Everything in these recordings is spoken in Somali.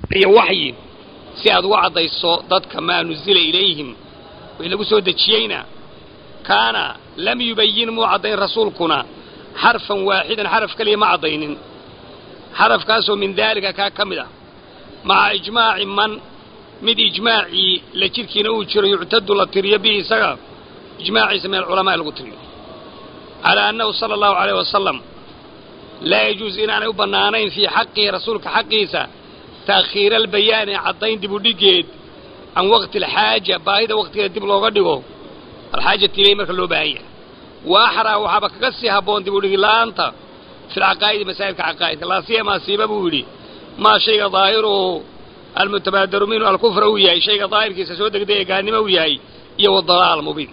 iyo waxyi si aad uga caddayso dadka maa nuzila ilayhim wii lagu soo dejiyeyna kaana lam yubayin muu caddayn rasuulkuna xarfan waaxidan xaraf keliya ma caddaynin xarafkaasoo min daalika kaa ka mid ah maca ijmaaci man mid ijmaacii la jidhkiina uu jiro yuctadu la tiriyo bihi isaga ijmaaciisa min alculamaai lagu tiriyo calaa annahu sala allahu alayh wasalam laa yajuusu inaanay u bannaanayn fii xaqihi rasuulka xaqiisa taakhiira albayaani caddayn dib u dhiggeed can waqti alxaaja baahida waqtigeeda dib looga dhigo alxaajati ileyh marka loo baahan yahay wa axraa waxaaba kaga sii habboon dib u dhigi la'aanta fi lcaqaa'idi masaa'ilka caqaa'idka laa siyamaa siiba buu yidhi maa shayga daahiruhu almutabaadaru minhu alkufra uu yahay shayga daahirkiisa soo degdaya gaalnimo uu yahay iyo wadalaal mubiin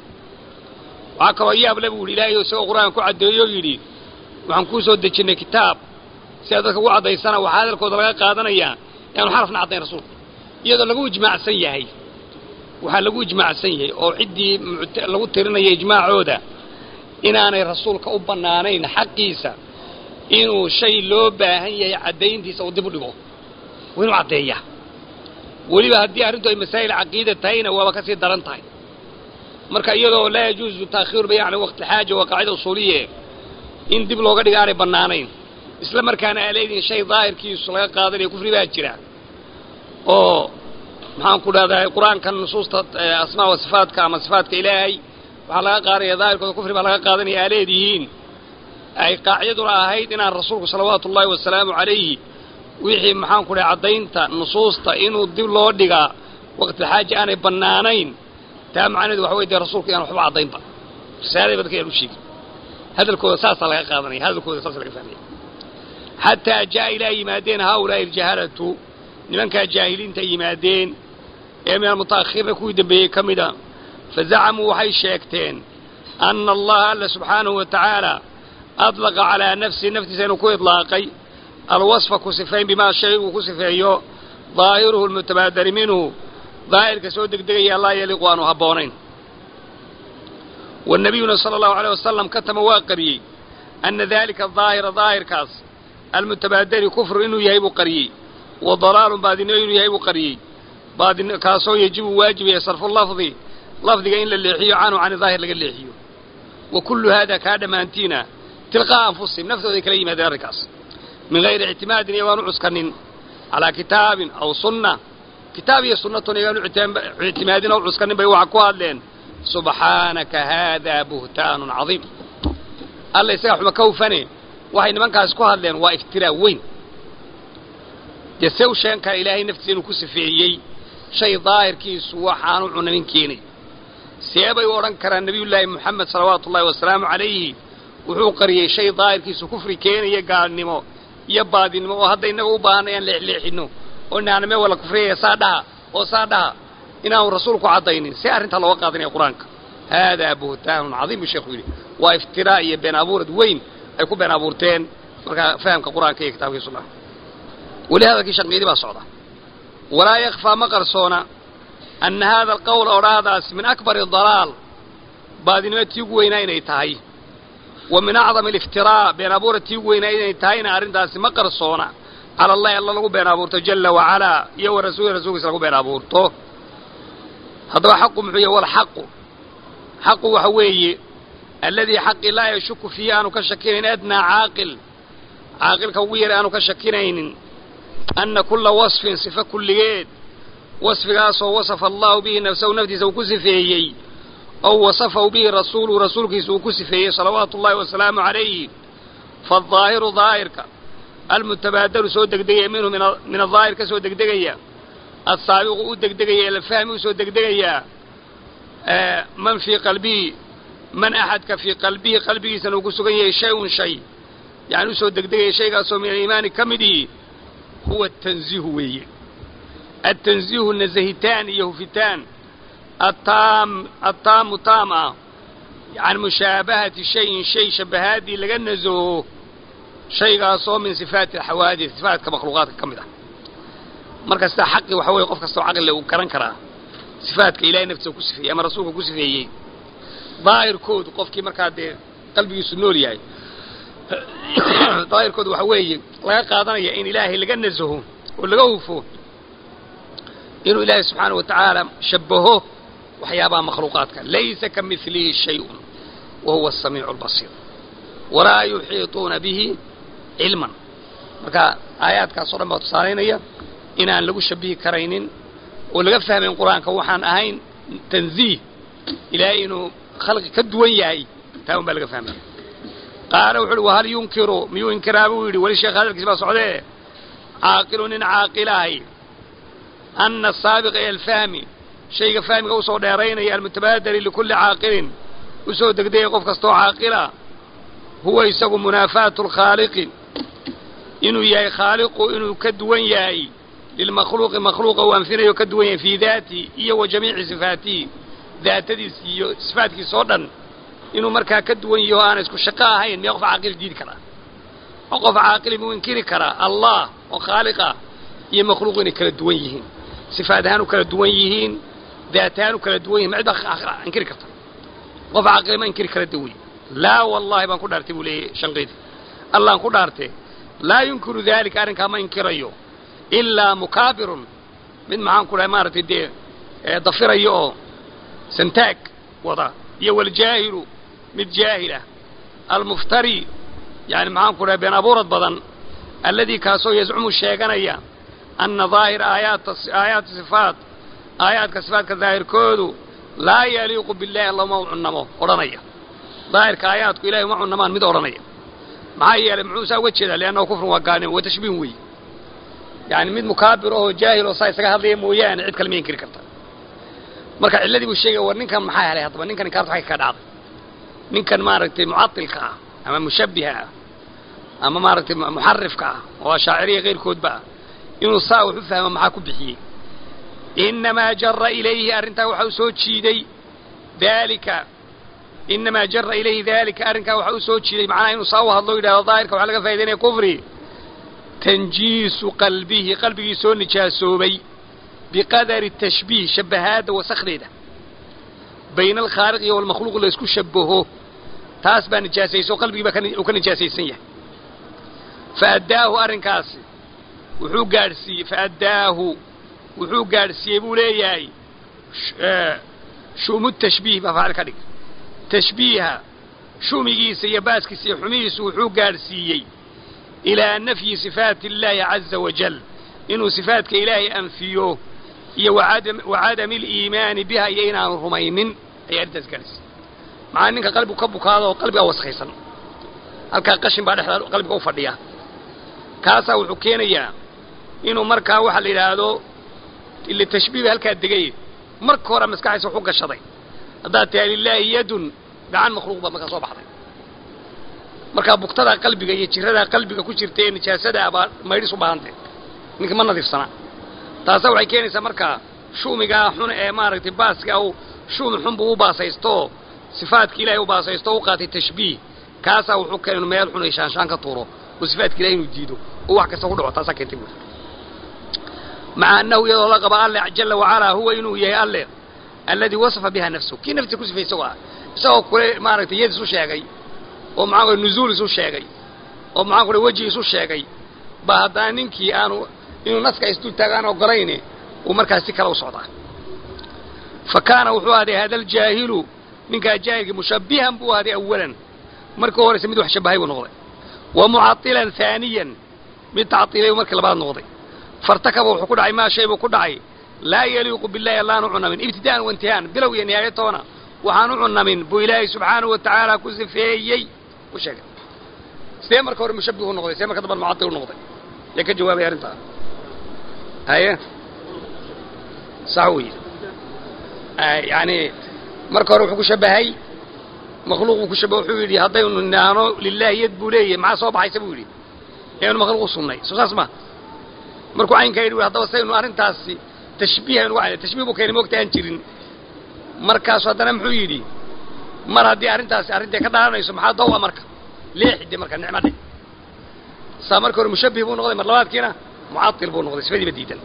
waxaa kaloo yaable buu yidhi ilaahay isagoo qur-aan ku caddeeyo yidhi waxaan kuu soo dejinnay kitaab si aad dadka ugu caddaysana waxaa hadalkooda laga qaadanayaa inaanu xarafna caddayn rasuulku iyadoo lagu ijmaacsan yahay waxaa lagu ijmaacsan yahay oo ciddii lagu tirinaya ijmaacooda inaanay rasuulka u bannaanayn xaqiisa inuu shay loo baahan yahay caddayntiisa uu dib u dhigo waa inuu caddeeyaa weliba haddii arrintu ay masaa'il caqiida tahayna waaba ka sii daran tahay marka iyadoo laa yajuusu taakhiiru bayan cala waqti xaaja waa qaacida usuuliye in dib looga dhiga aanay bannaanayn isla markaana aa leedihin shay daahirkiisu laga qaadanayo kufri baa jira oo maxaan ku dhahdaa qur-aankan nusuusta asmaa wa sifaatka ama sifaatka ilaahay waxaa laga qaadanaya daahirkooda kufri baa laga qaadanaya aa leedihiin ay qaacidaduna ahayd inaan rasuulku salawaatu ullaahi wasalaamu calayhi wixii maxaan ku dhahay caddaynta nusuusta inuu dib loo dhigaa waqtilxaaja aanay bannaanayn taa macnaheedu waxa wey dee rasuulku inaan waxba caddaynba risaalada ba dadka yaan u sheegin hadalkooda saasaa laga qaadanaya hadalkooda saasa laga fahmaya xataa jaa ilaa yimaadeen haaulaa'i aljahalatu nimankaa jaahiliinta yimaadeen ee min almuta'akhiriina kuwii dambeeyey ka mida fazacamuu waxay sheegteen ana allaha alla subxaanahu wa tacaala adlaqa calaa nafsihi naftiisa inuu ku idlaaqay alwasfa ku sifayn bimaa shay uu ku sifeeyo daahiruhu almutabaadari minhu daahirka soo degdegaya laa yaliiqu aanu habboonayn wanabiyuna sala allahu aleyh wasalam katama waa qariyey ana daalika daahira daahirkaas almutabaadari kufru inuu yahay buu qariyey wa dalaalun baadinimo inuu yahay buu qariyey baadin kaasoo yajibu waajibaya sarfu lafdi lafdiga in la leexiyo canhu cani daahir laga leexiyo wa kullu haada kaa dhammaantiina tilqaa'a anfusihim naftooday kala yimaadeen arrinkaas min hayri ictimaadin iyagoaan u cuskanin calaa kitaabin aw sunna kitaab iyo sunnatun iyagaan u ictimaadin oo u cuskanin bay waxa ku hadleen subxaanaka haadaa buhtaanun cadiim alla isagaa xuma ka hufane waxay nimankaas ku hadleen waa iftiraa weyn dee se u sheegan kara ilaahay naftiisa inuu ku sifeeyey shay daahirkiisu waxaanu cunanin keenay see bay u odhan karaan nebiyullaahi moxamed salawaatu ullahi wasalaamu calayhi wuxuu qariyey shay daahirkiisu kufri keenaya gaalnimo iyo baadinimo oo hadda innaga u baahanna inaan leexleexinno oo inaana mee wala kufriyaya saa dhaha oo saa dhaha inaanu rasuulku caddaynin see arrintaa looga qaadanaya qur-aanka haadaa buhtaanun cadiim buu sheekhu yidhi waa iftiraa iyo been abuurad weyn ay ku been abuurteen markaa fahamka qur-aanka iyo kitabkii sunnaha weli hadalkii shanqiidi baa socda walaa yakfaa ma qarsoona anna haada alqawla odhaahdaas min akbari dalaal baadinimo tii ugu weynaa inay tahay wa min acdami aliftiraa been abuura tii ugu weynaa inay tahayna arrintaasi ma qarsoona cala allahi alla lagu been abuurto jalla wacalaa iyo wa rasuuli rasuulkiisa lagu been abuurto haddaba xaqu muxuu yahy walxaqu xaqu waxa weeye alladii xaqi laa yashuku fiihi aanu ka shakinayn adnaa caaqil caaqilka ugu yara aanu ka shakinaynin anna kulla wasfin sifa kulligeed wasfigaasoo wasafa allahu bihi nafsahu naftiisa uu ku sifeeyey ow wasafahu bihi rasuuluhu rasuulkiisa uu ku sifeeyey salawaatu ullahi wasalaamu calayhi faaldaahiru daahirka almutabaadaru soo degdegaya minhu min adaahir ka soo degdegaya assaabiqu u degdegaya elfahmi u soo degdegayaa man fii qalbihi man axadka fii qalbihi qalbigiisana uu ku sugan yahay shay-un shay yani usoo degdegaya shaygaasoo min aliimaani ka midii huwa atanziihu weeye altanziihu nasahitaan iyo hufitaan ataam attaamu taam ah can mushaabahati shayin shay shabahaadii laga nasaho shaygaasoo min sifaati alxawaadis sifaatka makhluuqaadka ka mid ah marka sidaa xaqi waxa weeye qof kastoo caqlile uu garan karaa sifaadka ilahay naftiisa ku sifeeyey ama rasuulka ku sifeeyey daahirkoodu qofkii markaa dee qalbigiisu nool yahay daahirkoodu waxa weeye laga qaadanaya in ilaahay laga nasaho oo laga hufo inuu ilaahay subxaana wa tacaala shabaho waxyaabaha makhluuqaadka laysa ka milihi shayun wa huwa asamiicu albasiir walaa yuxiituuna bihi cilman marka aayaadkaasoo dhan baa tusaalaynaya inaan lagu shabihi karaynin oo laga fahmayn qur-aanka waxaan ahayn tanziih ilaahay inuu khalqi ka duwan yahay taa un baa laga fahmaya qaala wuxu uhi wahal yunkiru miyuu inkiraa buu yidhi weli sheekh hadalkiis baa socdee caaqilu nin caaqilahay ana asaabiqa ila alfahmi shayga fahmiga usoo dheeraynaya almutabaadali likulli caaqilin usoo degdegaya qof kastoo caaqila huwa isagu munaafaatu alkhaaliqi inuu yahay khaaliqu inuu ka duwan yahay lilmakhluuqi makhluuqa uu anfinayo ka duwan yahay fii daatihi iyo wa jamiici sifaatihi daatadiis iyo sifaatkiisa oo dhan inuu markaa ka duwan yaho aana isku shaqo ahayn miyaa qof caaqil diidi karaa oo qof caaqili muu inkiri karaa allah oo khaaliqa iyo makhluuqu inay kala duwan yihiin sifaat ahaan u kala duwan yihiin daat ahaan u kala duwan yihin ma cid baa inkiri karta qof caaqili ma inkiri kara dawy laa wallahi baan ku dhaartay buu leeyahy shanqidi allahan ku dhaarte laa yunkiru daalika arrinkaa ma inkirayo ilaa mukaabirun mid maxaan ku dhahay maaragtay dee dafirayo oo santaag wada iyo waljaahilu mid jaahilah almuftari yani maxaan ku dhahay been abuurad badan alladii kaasoo yazcumu sheeganaya ana daahira aayaat aayaati sifaat aayaadka sifaatka daahirkoodu laa yaliiqu billahi allama u cunnamo odhanaya daahirka aayaadku ilahay uma cunnamaan mid odhanaya maxaa yeelay muxuu saa uga jeedaa liannahu kufrun waa gaalnimo waa tashbiihun weeye yani mid mukaabir oo jaahil oo saa isaga hadlaya mooyaane cid kale ma inkiri karta marka cilladii buu sheegaya war ninkan maxaa helay haddaba ninkan inkaarta xagga ka dhacday ninkan maaragtay mucatilka ah ama mushabbiha ah ama maaragtay muxarifka ah oo ashaaciriya keyrkoodba ah inuu saa wax u fahmo maxaa ku bixiyey inamaa jara ilayhi arrintaa waxa u soo jiiday daalika inamaa jara ilayhi daalika arrinkaa waxa u soo jiiday macnaha inuu saa u hadlo yidhahdo daahirka waxaa laga faa'idaynaya kufri tanjiisu qalbihi qalbigii soo nijaasoobay biqadari tashbiih shabahaadda wasakdeeda bayna alkhaaliq iyo walmakhluuq la isku shabaho taas baa nijaasayso qalbigii baa uu ka nijaasaysan yahay faaddaahu arrinkaasi wuxuu gaadhsiiyey faaddaahu wuxuu gaadhsiiyey buu leeyahay shu'mu tashbiih baa faacil ka dhig tashbiiha shumigiisa iyo baaskiisa iyo xumihiisu wuxuu gaadhsiiyey ilaa nafyi sifaati illaahi caza wajal inuu sifaatka ilaahay anfiyo iyo wacadami aliimaani biha iyo inaanu rumaynin ayay arrintaas gaadhsiiyey maxaa ninka qalbigu ka bukaado oo qalbigaa waskaysan halkaa qashin baa dhexdaa qalbiga u fadhiya kaasaa wuxuu keenayaa inuu markaa waxaa la yidhaahdo ila tashbiih halkaa degay marka hore maskaxdiisa waxu gashaday haddaad tahay lilaahi yadun gacan makhluuq baad markaa soo baxday markaa bugtadaa qalbiga iyo jiradaa qalbiga ku jirta ee nijaasadaa baa maydhis u baahantay ninka ma nadiifsana taasa waxay keenaysaa markaa shumigaa xun ee maaragtay baaska uu shumi xun buu u baasaystooo sifaadka ilahay u baasaysto o u qaatay tashbiih kaasaa wuxuu keenay inu meel xun ay shaanshaan ka tuuro oo sifaadka ilahay inuu diido oo wax kasta ku dhaco taasaa keentay buuri maca annahu iyadoo la qaba alle jala wacalaa huwa inuu yahay alle alladii wasafa biha nafsahu kii naftiisa ku sifay isagoo ah isagoo kule maaragtay yad isu sheegay oo maxaa kule nuzuul isu sheegay oo maxaa kule weji isu sheegay ba haddana ninkii aanu inuu naska isdul taagaan ogolayne uu markaas si kale u socdaa fa kaana wuxuu ahday hada aljaahilu ninkaa jaahilkii mushabbihan buu ahday awalan markii horeyse mid wax shabahay buu noqday wa mucailan haaniyan mid tacilay markii labaad noqday fartakaba wuxuu ku dhacay maa shay buu ku dhacay laa yaliiqu billahi allaanu cunamin ibtida'an wa intihaan bilow iyo nihaayatoona waxaan u cunamin buu ilaahay subxaanahu wa tacaala ku sifeeyey u sheegay sidee marka hore mushabbihu noqday sidee marka damban mucail u noqday yaa ka jawaabay arrintaa haye sax wey yani marka hore wuxuu ku shabahay makhluuq buu ku shabahay wuxuu yidhi haddaynu nidhaahno lilahi yad buu leeyahay maxaa soo baxaysa buu yidhi eanu makhluuq u sunnay soo saas ma markuu caynkaa yidhi haddaba saynu arrintaasi tashbiihaynu uga tashbih buu keenay moogta aan jirin markaasu haddana muxuu yidhi mar haddii arrintaasi arrintay ka dhaalanayso maxaa dawa marka leexide marka nicmo dhe saa marka hore mushabbih buu noqday mar labaadkiina mucail buu noqday sifadiiba diidan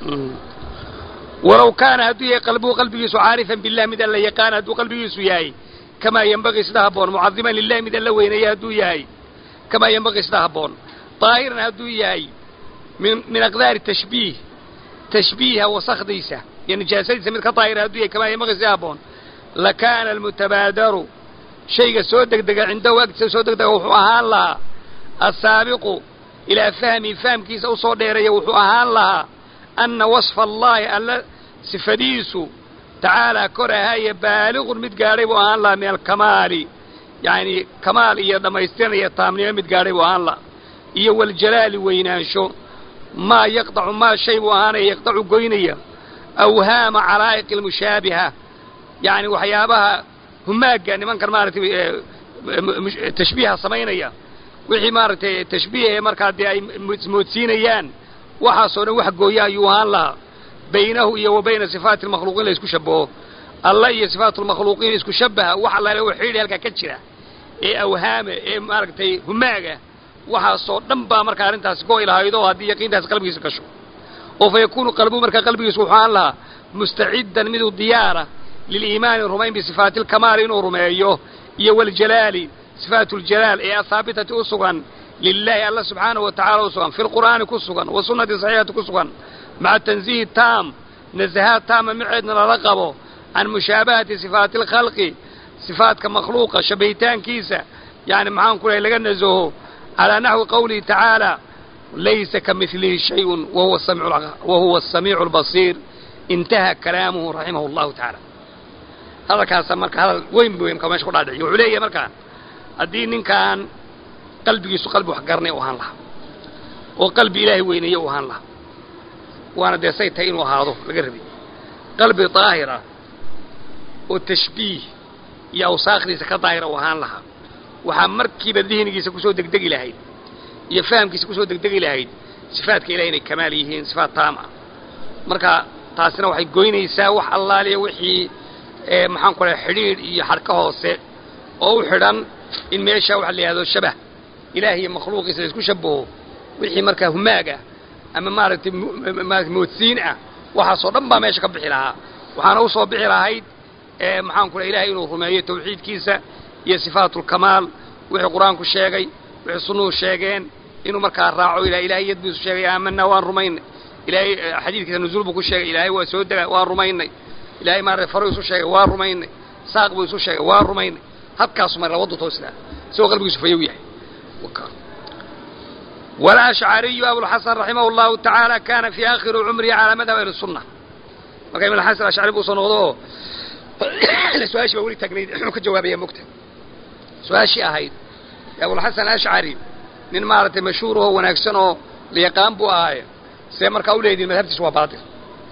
walow kaana hadduu yahay qalbuhu qalbigiisu caarifan bilah mid alla yaqaana hadduu qalbigiisu yahay kamaa yenbagii sida habboon mucadiman lilahi mid alla weyneeya hadduu yahay kamaa yenbagii sida habboon daahiran hadduu yahay min min aqdaari tashbiih tashbiiha wasakdiisa iyo nijaasadiisa mid ka daahira hadduu yahay kamaa yamaqi si habboon lakaana almutabaadaru shayga soo degdega cindahu agtiisa soo degdega wuxuu ahaan lahaa assaabiqu ilaa fahmi fahamkiisa usoo dheereeya wuxuu ahaan lahaa anna wasfa allaahi alla sifadiisu tacaalaa kor ahaaye baaliqun mid gaadhay buu ahaan lahaa min alkamaali yacni kamaal iyo dhammaystiran iyo taamnimo mid gaadhay buu ahaan lahaa iyo waljalaali weynaansho maa yaqdacu maa shay buu ahaanaya yaqdacu goynaya awhaama calaa'iqi almushaabiha yacni waxyaabaha humaagga nimankan maaragtay tashbiiha samaynaya wixii maaragtay tashbiihe markaa dee ay moodsiinayaan waxaasoo dhan wax gooya ayuu ahaan lahaa baynahu iyo wa bayna sifaati almakhluuqiin la isku shabaho alla iyo sifaatu lmakhluuqiin isku shabaha wax allaale oo xidhi halkaa ka jira ee awhaama ee maaragtay humaaga waxaasoo dhan baa markaa arrintaasi go ilahaydo haddii yaqiintaasi qalbigiisa gasho oo fa yakuunu qalbuhu markaa qalbigiisu wuxuu ahaan lahaa mustaciddan miduu diyaara liliimaani rumayn bisifaati alkamaali inuu rumeeyo iyo waljalaali sifaatu ljalaal ee ahaabitati u sugan lilaahi alla subxaanahu wa tacala u sugan fi lqur'aani ku sugan wa sunnati saxiixati ku sugan maca tanziihi taam nasahaad taama miceedna lala qabo can mushaabahati sifaati alkhalqi sifaadka makhluuqa shabahitaankiisa yani maxaan ku lahay laga nasaho calaa naxwi qawlihi tacaala laysa ka milihi shayun wa huwa asamiicu albasiir intaha kalaamuhu raximahu allahu tacaala hadalkaasa marka hadal weyn bu mka mesha ku dhaadhiciyo wuxuu leeyahay markaa haddii ninkaan qalbigiisu qalbi wax garanay u ahaan lahaa oo qalbi ilaahay weyneeye u ahaan lahaa waana dee say tahay inuu ahaado laga rabay qalbi daahira oo tashbiih iyo awsaakdiisa ka daahira u ahaan lahaa waxaa markiiba dihnigiisa kusoo degdegi lahayd iyo fahamkiisa kusoo degdegi lahayd sifaadka ilahay inay kamaal yihiin sifaat taam ah marka taasina waxay goynaysaa wax allaaliya wixii maxaan ku lahay xidhiidh iyo xadhka hoose oo u xidhan in meesha waxa la yidhahdo shabah ilaah iyo makhluuqiisa la isku shabaho wixii markaa humaag ah ama maaragtay maarata moodsiin ah waxaasoo dhan baa meesha ka bixi lahaa waxaana usoo bixi lahayd maxaan ku lahay ilahay inuu rumeeyo tawxiidkiisa iyo sifaatulkamaal wixii qur-aanku sheegay wixii sunnuhu sheegeen inuu markaa raaco ilahay ilahay yadbiisu sheegay aamanaa waan rumaynay ilaahay xadiidkiisa nuzuul buu ku sheegay ilaahay waa soo dega waan rumaynay ilaahay maarata faru isu sheegay waa rumaynay saaq buu isu sheegay waa rumaynay habkaasu mar labadu toosnaa isagoo qalbigiisu fayow yahay والأشعري أبو الحسن رحمه الله تعالى كان في آخر عمره على مذهب أهل السنة marka ibn xasan ashcari buu soo noqdo su-aashii baa weli taagnayd muxuu ka jawaabaya mogta su-aashii ahayd abulxasan ashcari nin maaragtay mashhuur oo wanaagsan oo layaqaan buu ahaaye see markaa u leediin madhabtiisu waa baatil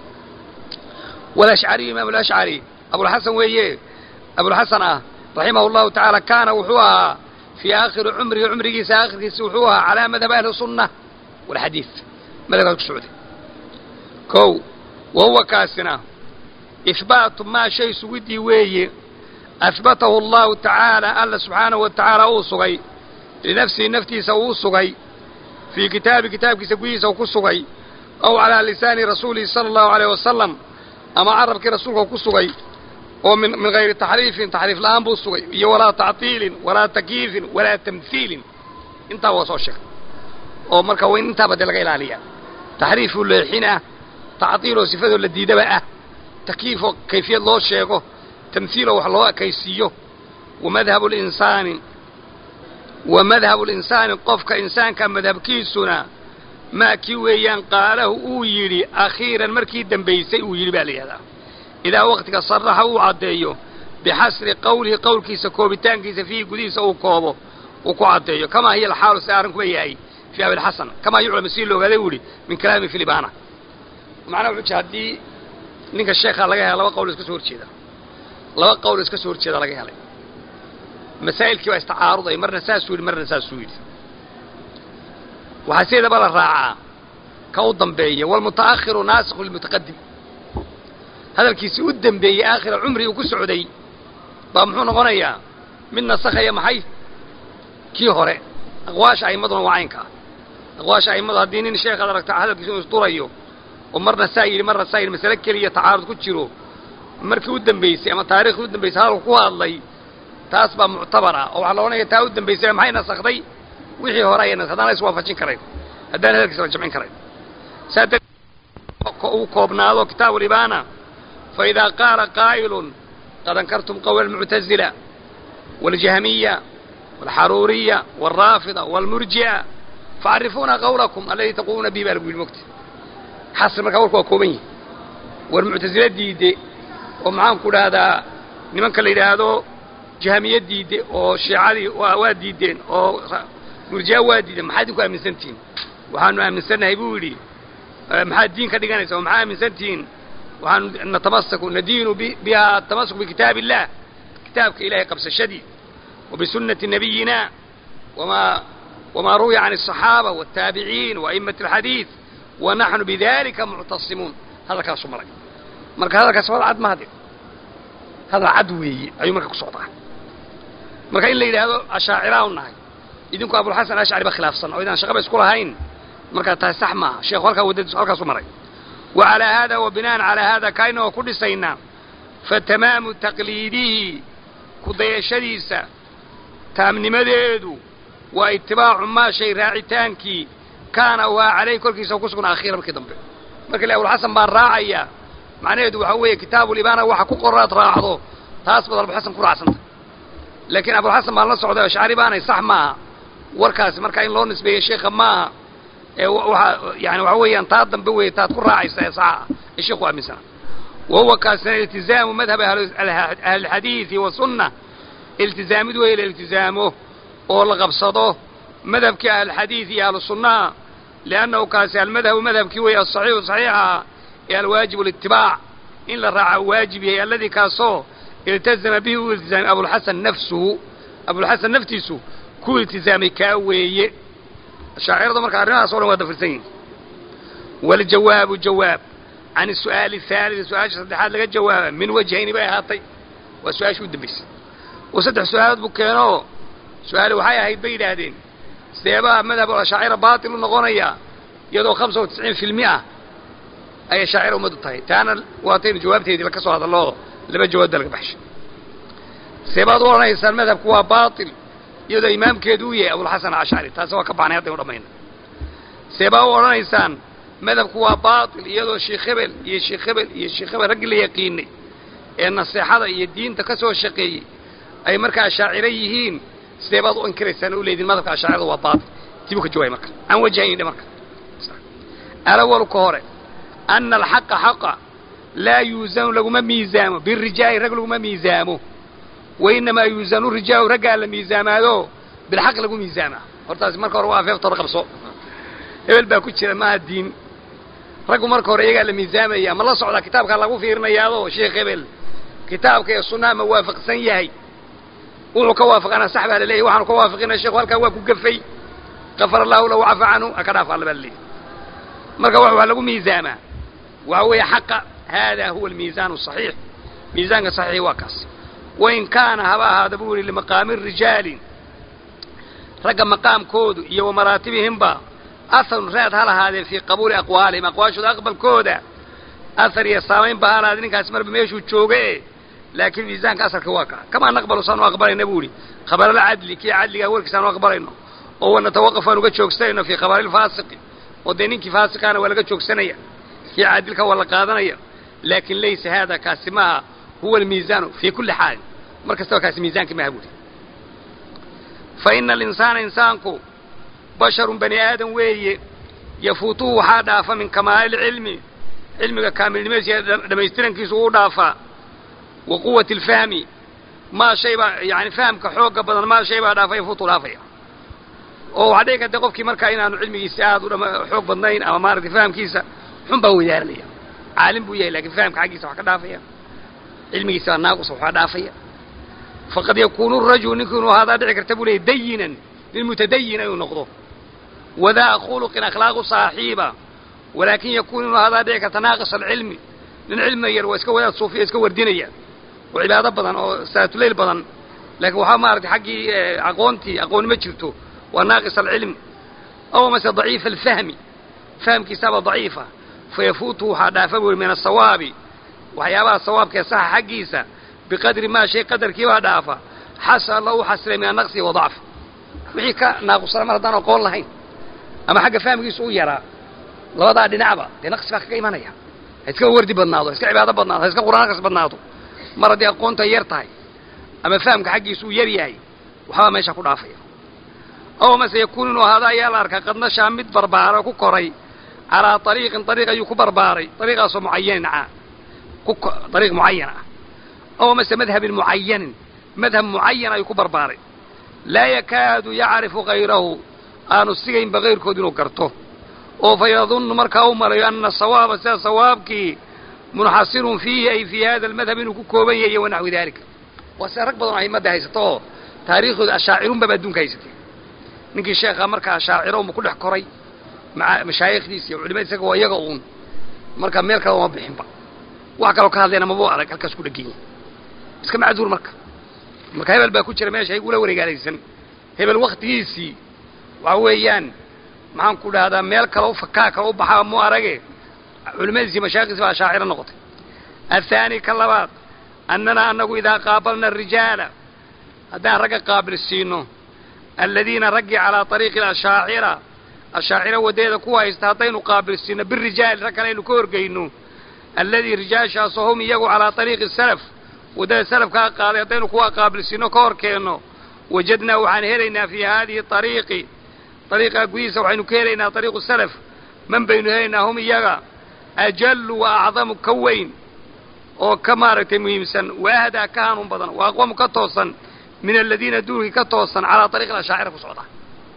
walashcariyu imaam alashcari abulxasan weeye abulxasan ah raximah allahu tacaala kaana wuxuu ahaa fii aakhiri cumrihi cumrigiisa aakhirkiisa wuxuu ahaa calaa madhab ahli sunna walxadiid madhabkaas ku socday kow wa huwa kaasina ihbaatu maa shay sugidii weeye ahbatahu allahu tacaala alla subxaanahu wa tacaala uu sugay linafsihi naftiisa uu sugay fii kitaabi kitaabkiisa gudihiisa ku sugay aw calaa lisaani rasuulihi sala allahu alayh wasalam ama carabkii rasuulka ku sugay oo min min hayri taxriifin taxriif la'aan buu sugay iyo walaa tactiilin walaa takyiifin walaa tamhiilin intaa waa soo sheegay oo marka waa in intaaba dee laga ilaaliyaa taxriifuu leexin ah tactiiloo sifadoo la diidaba ah takyiifoo kayfiyad loo sheego tamhiiloo wax loo ekaysiiyo wa madhabu linsaani wa madhabu linsaani qofka insaanka madhabkiisuna maa kii weeyaan qaalahu uu yidhi akhiiran markii dambaysay uu yidhi baa la yidhahdaa idaa waqtiga saraxa uu caddeeyo bixasri qowlihi qowlkiisa koobitaankiisa fiihi gudihiisa uu koobo uu ku caddeeyo kamaa hiya alxaalu si arrinkuba yahay fii abilxasan kamaa yuclamu sii loogaaday uu yidhi min kalaami filibana macnaha wuxuu jira haddii ninka sheekhaa laga hela laba qowl iska soo horjeeda laba qowl iska soo horjeeda laga helay masaa'ilkii baa istacaaruday marna saasuu yidhi marna saasuu yidhi waxaa sideedaba la raacaa ka u dambeeya waalmuta'akhiru naasikhu lilmutaqadim hadalkiisii u dembeeyey aakhira cumri uu ku socday baa muxuu noqonayaa mid nasakhaya maxay kii hore aqwaasha a'immaduna waa caynka ah aqwaasha a'immadu haddii nin sheekhaad aragta hadalkiisa inu isdurayo oo marna saa yidhi marna saa yidhi masale keliya tacaarud ku jiro markii u dambaysay ama taarikhii u dambaysay hadalku ku hadlay taas baa muctabar ah oo waxaa la odhanaya taa u dambaysay maxay nasakhday wixii hore ayay nas haddaan la iswaafajin karayn haddaan hadalkiisa la jamcin karayn saa uu koobnaado kitaabu libaana fa idaa qaala qaa'ilun qad ankartum qowla almuctazila waاljahmiya wاlxaruuriya wاlraafida wاlmurji'a facrifuuna qawlakum aladii taquuluuna bihi baa lagu yidhi mogta xasri markaa warku waa kooban yihi war muctasila diide oo maxaanku dhahdaa nimanka la yidhaahdo jahmiye diide oo shiicadii waa diideen oo murji'a waa diideen maxaad idinku aaminsantihiin waxaanu aaminsannahay buu yidhi maxaad diin ka dhiganaysa oo maxaa aaminsantihiin waxaanu natamasaku nadiinu biha atamasuk bikitaab illah kitaabka ilahay qabsashadii wa bisunnati nabiyina wamaa wamaa ruwiya can الصaxaaba wالtaabiciin وa'imaة الxadiiث wa naxnu bidalika muctasimuun hadalkaasu maray marka hadalkaas hadal cad ma hade hadal cad weeye ayuu marka ku socdaa marka in la yidhaahdo ashaacira u nahay idinku abulxasan ashcari ba khilaafsan oo idaan shaqaba isku lahayn markaa tahay sax maaha sheekhu halkaa waddadiisu halkaasu maray wa calaa haada wa bina'an calaa haada kaina oo ku dhisaynaa fa tamaamu taqliidihi kudayashadiisa taamnimadeedu waa itibaacu maa shay raacitaankii kaana waa calayh korkiisa ku sugnaa akhiira markii dambe marka le abulxasan baan raacayaa macnaheedu waxaa weeye kitaabulibaana waxa ku qoraad raacdo taas baad abulxasan ku raacsantay laakiin abulxasan baan la socday ashcari baanay sax maaha warkaasi markaa in loo nisbeeyo sheekha maaha ee waa yani waxa weeyaan taa dambe weeye taad ku raacaysa ee saxa ah ee sheekhu aaminsana wa huwa kaasina iltizaamu madhab ahlilxadiidi wasunna iltizaamid weeye la iltizaamo oo la qabsado madhabkii ahlulxadiid iyo ahlusunnaha liannahu kaasi almadhabu madhabkii weeye asaxiixu saxiixa ee alwaajib litibaac in la raaca waajib yahay alladii kaasoo iltazama bihi uu iltizaamay abulxasan nafsuhu abulxasan naftiisu ku iltizaamay kaa weeye shaaciradu marka arrimahaas o dhan waa dafirsan yihin waljawaabu jawaab can asu'aali ahaalidi su-aasha saddexaad laga jawaaba min wajhayni bay ahaatay waa su-aashii u dambaysay oo saddex su-aalood buu keenoo su-aali waxay ahayd bay yidhaahdeen seebaha madhab ashaacira baatil u noqonaya iyadoo hamsa wa tisciin filmi ah ayay shaacira ummaddu tahay taana waataynu jawaabteedii la ka soo hadallo laba jawaab baa laga baxshay seebaad u odhanaysaan madhabku waa baatil iyadoo imaamkeedu u yahay abulxasan alcashcari taasi waa ka baxnay haddaynu dhamayna seebaa u odhanaysaan madhabku waa baatil iyadoo sheekh hebel iyo sheekh hebel iyo sheekh hebel raggii la yaqiinay ee naseexada iyo diinta ka soo shaqeeyey ay markaa ashaaciro yihiin sidee baad u inkiraysaan u leediin madhabka ashaacirada waa baatil dib u ka jawaay marka aan wajahayni marka alawalu ka hore ana alxaqa xaqa laa yuusanu laguma miisaamo birijaali rag laguma miisaamo wainamaa yuusanu rijaalu raggaa la miisaamaado bilxaq lagu miisaamaa hortaasi marka hore waa afeefta hore qabso hebel baa ku jira maaha diin raggu marka hore iyagaa la miisaamaya ma la socdaa kitaabkaa lagu fiirinayaado sheekh hebel kitaabka iyo sunnaha ma waafaqsan yahay wuxuu ka waafaqana sax baa laleeyahy waxaanu ka waafaqinaya sheekhu halkaa waa ku gafay gafar allahu lahu cafa canhu haka dhaaf alla baa laleeyahy marka wax waa lagu miisaamaa waxa weeye xaqa hada huwa almiisaan asaxiix miisaanka saxiixi waa kaas wain kaana haba ahaada buu yihi limaqaami rijaali ragga maqaamkoodu iyo wa maraatibihimba aharun raad ha lahaadeen fii qabuuli aqwaalihim aqwaashooda aqbalkooda ahar iyo saamayn ba ha lahaadeen ninkaasi marba meeshuu jooga e laakiin miisaanka asalka waa kaa kamaa naqbalu saanu aqbalayna buu ihi khabaralcadli kii cadligaa warkiisaanu aqbalayno oo wanatawaqaf aan uga joogsanayno fii khabarilfaasiqi oo dee ninkii faasiqaana waa laga joogsanaya kii caadilka waa la qaadanaya laakin laysa haada kaasi maaha huwa almiisaanu fii kulli xaalin mar kastaba kaasi miisaanki maaha buuhi fa ina alinsaana insaanku basharun bani aadam weeye yafuutuhu waxaa dhaafa min kamaali lcilmi cilmiga kaamilnimadiisa dhamaystirankiisu uu dhaafaa wa quwati alfahmi maa shay baa yani fahamka xooga badan maa shay baa dhaafa yafuutu dhaafaya oo waxaa dhici karta qofkii markaa inaanu cilmigiisa aad u xoog badnayn ama maaragtay fahamkiisa xun baa weydaaranaya caalim buu yahay lakin fahamka xaggiisa wax ka dhaafaya cilmigiisa baa naaqusa waxaa dhaafaya faqad yakuunu rajulu ninkii inuu ahaadaa dhici karta buu leeyay dayinan nin mutadayin inuu noqdo wadaa khuluqin akhlaaqu saaxiiba walaakin yakuun inuu ahaadaa dhici karta naaqis alcilmi nin cilmiga yar waa iska wadaad suufiya iska wardinaya oo cibaado badan oo salaatuleyl badan laakiin waxaa maaragtay xaggii aqoontii aqooni ma jirto waa naaqis alcilm aw mase daciifa alfahmi fahamkiisaaba daciifa fayafuutuhu waxaa dhaafa buu min asawaabi waxyaabaha sawaabkaee saxa xaggiisa biqadri maa shay qadarkii baa dhaafa xasala la u xasilay min anaqsi wa dacf wixii ka naaqusana mar haddaan aqoon lahayn ama xagga fahamkiisa u yaraa labadaa dhinacba dee naqsi baa kaga imanaya ha iska wardi badnaado ha iska cibaado badnaado ha iska qur'aan akhris badnaado mar haddii aqoonta yar tahay ama fahamka xaggiisa uu yar yahay waxbaa meesha ku dhaafaya ow mase yakuun inuu ahaado ayaa la arkaa qad nashaa mid barbaara ku koray calaa ariiqin ariiq ayuu ku barbaaray ariiqaasoo mucayanin ah ariiq mucayan ah ow mase madhabin mucayanin madhab mucayan ayuu ku barbaaray laa yakaadu yacrifu hayrahu aanu sigaynba kayrkood inuu garto oo fa yadunnu markaa u malayo ana sawaaba sida sawaabkii munxasirun fiihi ay fii hada almadhab inuu ku kooban yahay wanaxwi daalika waa sida rag badan oo ahimadda haysato oo taariikhdooda ashaacirunbaba adduunka haysatay ninkii sheekhaa markaa ashaaciro unba ku dhex koray maa mashaayikhdiisa iyo culimada isaga waa iyaga uun marka meel kale uma bixinba wax kaloo ka hadlayna mabuu arag halkaas ku dhegenya iska macduur marka marka hebel baa ku jira meesha igula wareegaalaysan hebel waktigiisii waxa weeyaan maxaan ku dhahdaa meel kale u fakaa kale u baxaa mu arage culimadiisi mashaayikdiisi baa ashaaciro noqotay athaani ka labaad annana anagu idaa qaabalna arijaala haddaan ragga qaabilsiino aladiina raggii calaa ariiqi ashaacira ashaacira waddeeda ku haysta haddaynu qaabilsiino birijaali rag kale aynu ka horgeyno alladii rijaashaasoo hum iyagu calaa ariiqi salaf waddada salafkaa qaaday haddaynu kuwa qaabilsiino ka hor keenno wajadnaa waxaan helaynaa fii haadihi ariiqi ariiqaa gudihiisa waxaynu ka helaynaa ariiqu salaf man baynu helaynaa hum iyaga ajallu wa acdamu ka weyn oo ka maaragtay muhiimsan wa ahdaa ka hanuun badan wa aqwamu ka toosan min aladiina duulkii ka toosan calaa ariiqi ashaacira ku socda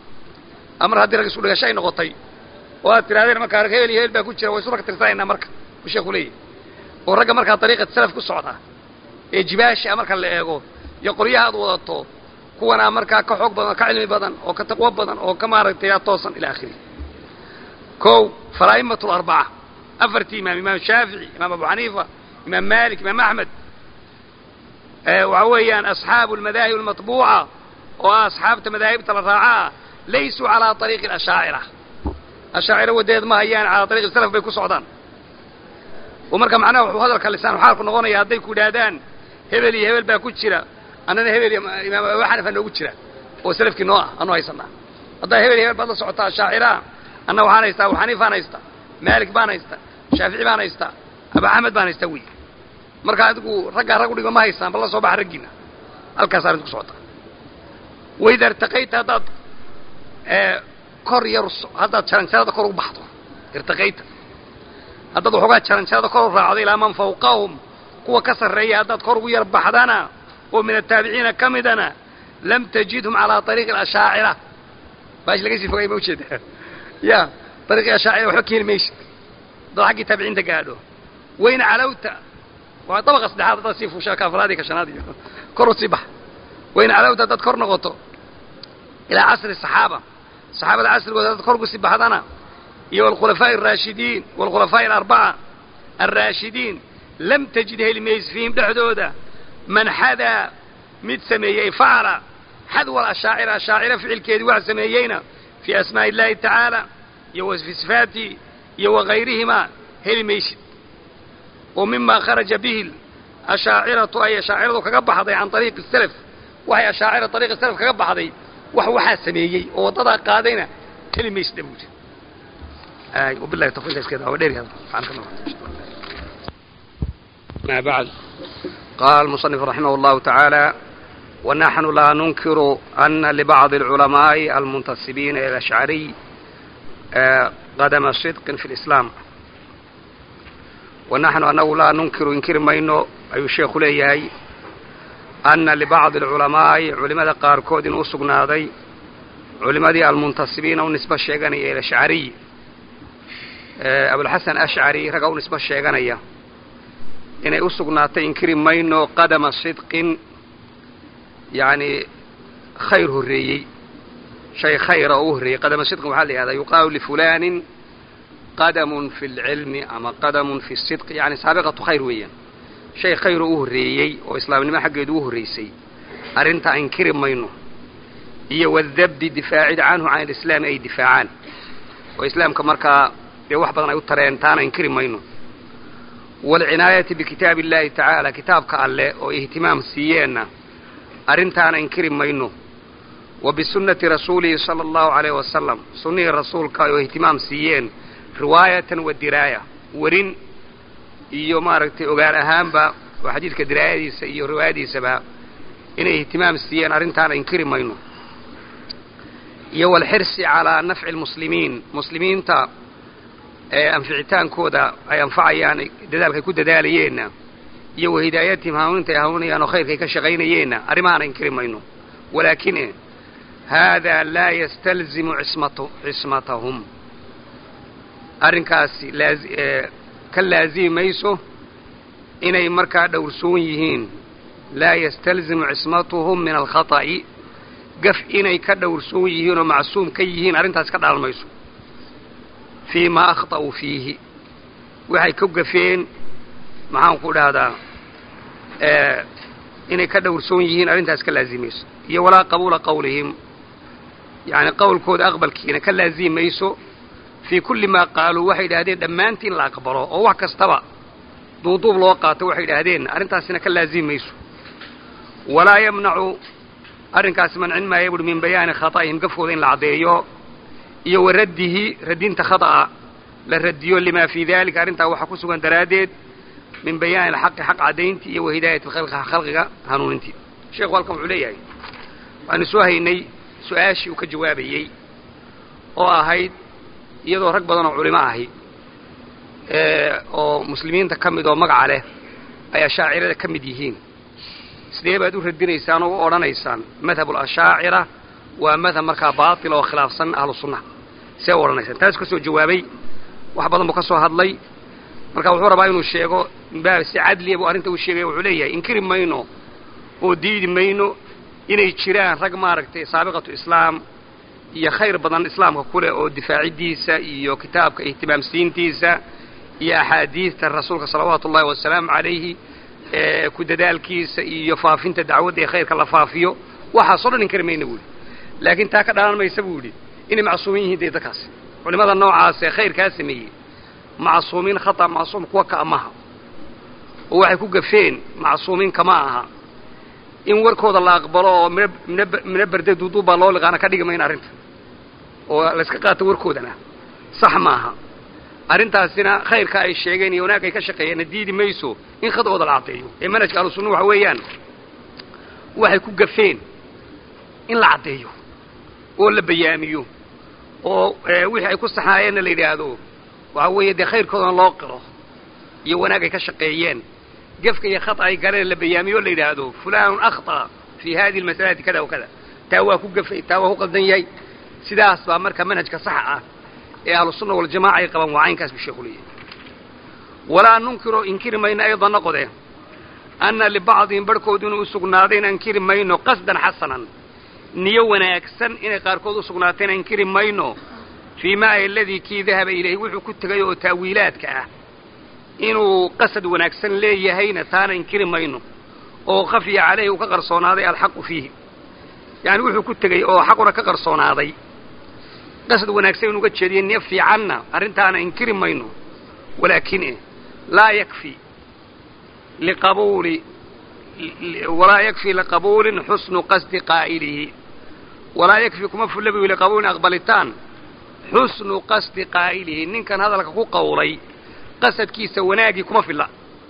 amar haddii rag isku dhigasho ay noqotay oo aad tirahdeen markaa rag hebel iyo hebel baa ku jira way isu rag tirsanaynaa marka buu sheeku leeyahy oo ragga markaa dariiqa salaf ku socda ee jibaasha marka la eego iyo qoryahaad wadato kuwanaa markaa ka xoog badan oo ka cilmi badan oo ka taqwo badan oo ka maaragtay toosan ila akhiri kow falaa'imatu larbaca afartii imaam imaam shaafici imaam abu xaniifa imaam malik imaam axmed waxa weeyaan asxaabu almadaahib almatbuuca oo ah asxaabta madaahibta la raacaa laysuu calaa ariiqi ashaacira ashaacira waddeed ma hayaan calaa ariiqi salaf bay ku socdaan oo marka macnaha wuxuu hadalka lisaan xaalku noqonaya hadday ku idhaahdaan hebel iyo hebel baa ku jira annana hebel iyo imaam abu xanifa noogu jira oo salafkii noo ah anu haysanaa haddaa hebel iyo hebel baad la socotaa ashaacira anna waxaan haystaa abu xaniifaan haystaa maalik baan haystaa shaafici baan haystaa abu axmed baan haystaa wey marka adigu raggaa rag udhigo ma haystaan bal la soo baxa raggiina halkaas arrinta ku socota waida irtaqayta haddaad kor yar haddaad jaranjarada kor u baxdo irtaqayta haddaad waxoogaa jaranjarada kor u raacdo ilaa man fawqahum kuwa ka sarreeya haddaad kor ugu yar baxdana oo min ataabiciina ka midana lam tajidhum calaa ariiqi ashaacira baash laga sii fogay ma ujeeda ya ariiqii ashaacira waxba keeni maysid haddaad xaggii taabiciinta gaadho wayna calawta waa dabaqa saddexaad haddaad sii fuushaa ka afraad iyo ka shanaad iyo kor u sii baxa wayna calawta haddaad kor noqoto ilaa casri saxaaba saxaabada casrigooda haddaad kor ugu sii baxdana iyo walkhulafaa'i araashidiin walkhulafaa'i alarbaca alraashidiin lam tajid heli mayse fiihim dhexdooda man xadaa mid sameeyey facala xadwa ashaacira ashaacira ficilkeedii wax sameeyeyna fii asmaa'i illaahi tacaala iyo wa fii sifaatihi iyo wakayrihimaa heli maysid oo mimaa kharaja bihi ashaaciratu ay ashaaciradu kaga baxday can ariiqi salaf waxay ashaacira ariiqi salaf kaga baxday wax waxaa sameeyey oo waddadaa qaadayna heli maysid buuri wabillahi tawfiiq iskeeda waa dheeri ما بعد قال المصنف رحمه الله تعالى ونحن لا ننكر أن لبعض العلماء المنتسبين إلى الأشعري قدم صدق في الإسلام ونحن أنه لا ننكر إنكر مينو أي الشيخ ليهي أن لبعض العلماء علماء قاركود أسقناضي علماء المنتسبين ونسبة الشيغانية إلى الأشعري أبو الحسن أشعري رقوا نسبة الشيغانية inay u sugnaatay inkiri mayno qadama sidqin yacni khayr horreeyey shay khayra oo u horreeyey qadama sidqin waxaa la yihahdaa yuqaalu lifulanin qadamun fi lcilmi ama qadamun fi sidqi yani saabiqatu khayr weeyaan shay khayr oo u horreeyey oo islaamnimo xaggeedu u horraysay arrintaa inkiri mayno iyo wadabdi difaacid canhu can alislaami ay difaacaan oo islaamka markaa dee wax badan ay u tareen taana inkiri mayno waalcinaayati bikitaabi illaahi tacaala kitaabka alleh oo ihtimaam siiyeenna arrintaana inkiri mayno wa bisunnati rasuulihi sala allahu calayh wasalam sunnihii rasuulka oo ihtimaam siiyeen riwaayatan wa diraaya werin iyo maaragtay ogaan ahaanba oo xadiidka diraayadiisa iyo riwaayadiisaba inay ihtimaam siiyeen arrintaana inkiri mayno iyo walxirsi calaa nafci almuslimiin muslimiinta ee anficitaankooda ay anfacayaan dadaalkay ku dadaalayeenna iyo wahidaayatihim hanuuninta ay hanuunayaan oo khayrkay ka shaqaynayeenna arrimahaana inkiri mayno walaakin haadaa laa yastalzimu cismatu cismatahum arrinkaasi laazi ka laazimi mayso inay markaa dhowrsoon yihiin laa yastalzimu cismatuhum min alkhata'i gaf inay ka dhowrsoon yihiin oo macsuum ka yihiin arrintaas ka dhalan mayso fii maa akhta'uu fiihi waxay ka gafeen maxaan ku dhahdaa inay ka dhowrsoon yihiin arrintaas ka laazimayso iyo walaa qabuula qawlihim yacni qowlkooda aqbalkiina ka laazimi mayso fii kulli maa qaaluu waxay idhaahdeen dhammaantii in la aqbalo oo wax kastaba duuduub loo qaato waxay idhaahdeen arrintaasina ka laazimi mayso walaa yamnacu arrinkaasi mancin maaya buuhi min bayaani khata'ihim gafkooda in la caddeeyo iyo wa raddihi radinta khata'a la radiyo limaa fii daalika arrintaa waxaa ku sugan daraaddeed min bayaani alxaqi xaq caddayntii iyo wa hidaayati khalqiga hanuunintii sheekhu halkan wuxuu leeyahay waanu soo haynay su-aashii uu ka jawaabayey oo ahayd iyadoo rag badan oo culimo ahi oo muslimiinta ka mid oo magaca leh ay ashaacirada ka mid yihiin sidee baad u radinaysaan oo u odhanaysaan madhabu alashaacira waa madhab markaa baatil oo khilaafsan ahlu sunnaha see u odhanaysaan taas ka soo jawaabay wax badan buu ka soo hadlay marka wuxuu rabaa inuu sheego si cadliya buu arrinta u sheegaya wuxuu leeyahay inkiri mayno oo diidi mayno inay jiraan rag maaragtay saabiqatu islaam iyo khayr badan islaamka ku leh oo difaaciddiisa iyo kitaabka ihtimaamsiintiisa iyo axaadiidta rasuulka salawaatu ullahi wasalaamu calayhi ku dadaalkiisa iyo faafinta dacwadda ee khayrka la faafiyo waxaasoo dhan inkari mayna buu yidhi laakiin taa ka dhalan maysa buu yidhi inay macsuumin yihiin dee dadkaasi culimada noocaas ee khayrkaa sameeyey macsuumiin khata macsuum kuwa ka amaha oo waxay ku gafeen macsuumiin kama aha in warkooda la aqbalo oo mina berde duuduubbaa loo liqaana ka dhigi mayna arrinta oo layska qaato warkoodana sax maaha arrintaasina khayrka ay sheegeen iyo wanaag ay ka shaqeeyeenna diidi mayso in khadooda la caddeeyo ee manhajka ahlusunna waxa weeyaan waxay ku gafeen in la caddeeyo oo la bayaamiyo oo wixii ay ku saxaayeenna la yidhaahdo waxa weeye dee khayrkoodana loo qiro iyo wanaag ay ka shaqeeyeen gefka iyo khata ay galeen la bayaamiyo o la yidhaahdo fulanun akhطأ fii hadihi almasalati kada wa kada taa waa ku gafay taa waa ku qaldan yahay sidaas baa marka manhajka saxa ah ee ahlusunna waljamaca ay qabaan waa caynkaas buu sheeku leeyahay walaa nunkiro inkiri mayno ayda noqode anna libacdihim barhkood inuu usugnaadayna inkiri mayno qasdan xasanan niyo wanaagsan inay qaarkood usugnaatayna inkiri mayno fii ma ay aladii kii dahaba ilayhi wuxuu ku tegay oo taawiilaadka ah inuu qasad wanaagsan leeyahayna taana inkiri mayno oo khafiya caleyhi uu ka qarsoonaaday alxaqu fiihi yacani wuxuu ku tegey oo xaquna ka qarsoonaaday qasad wanaagsan inuuga jeediyo niyo fiicanna arrintaana inkiri mayno walaakin eh laa yakfi liqabuuli walaa yakfi liqabuulin xusnu qasdi qaa'ilihi walaa yakfi kuma fulla buy liqabuulin aqbalitaan xusnu qasdi qaa'ilihi ninkan hadalka ku qawlay qasadkiisa wanaagii kuma filla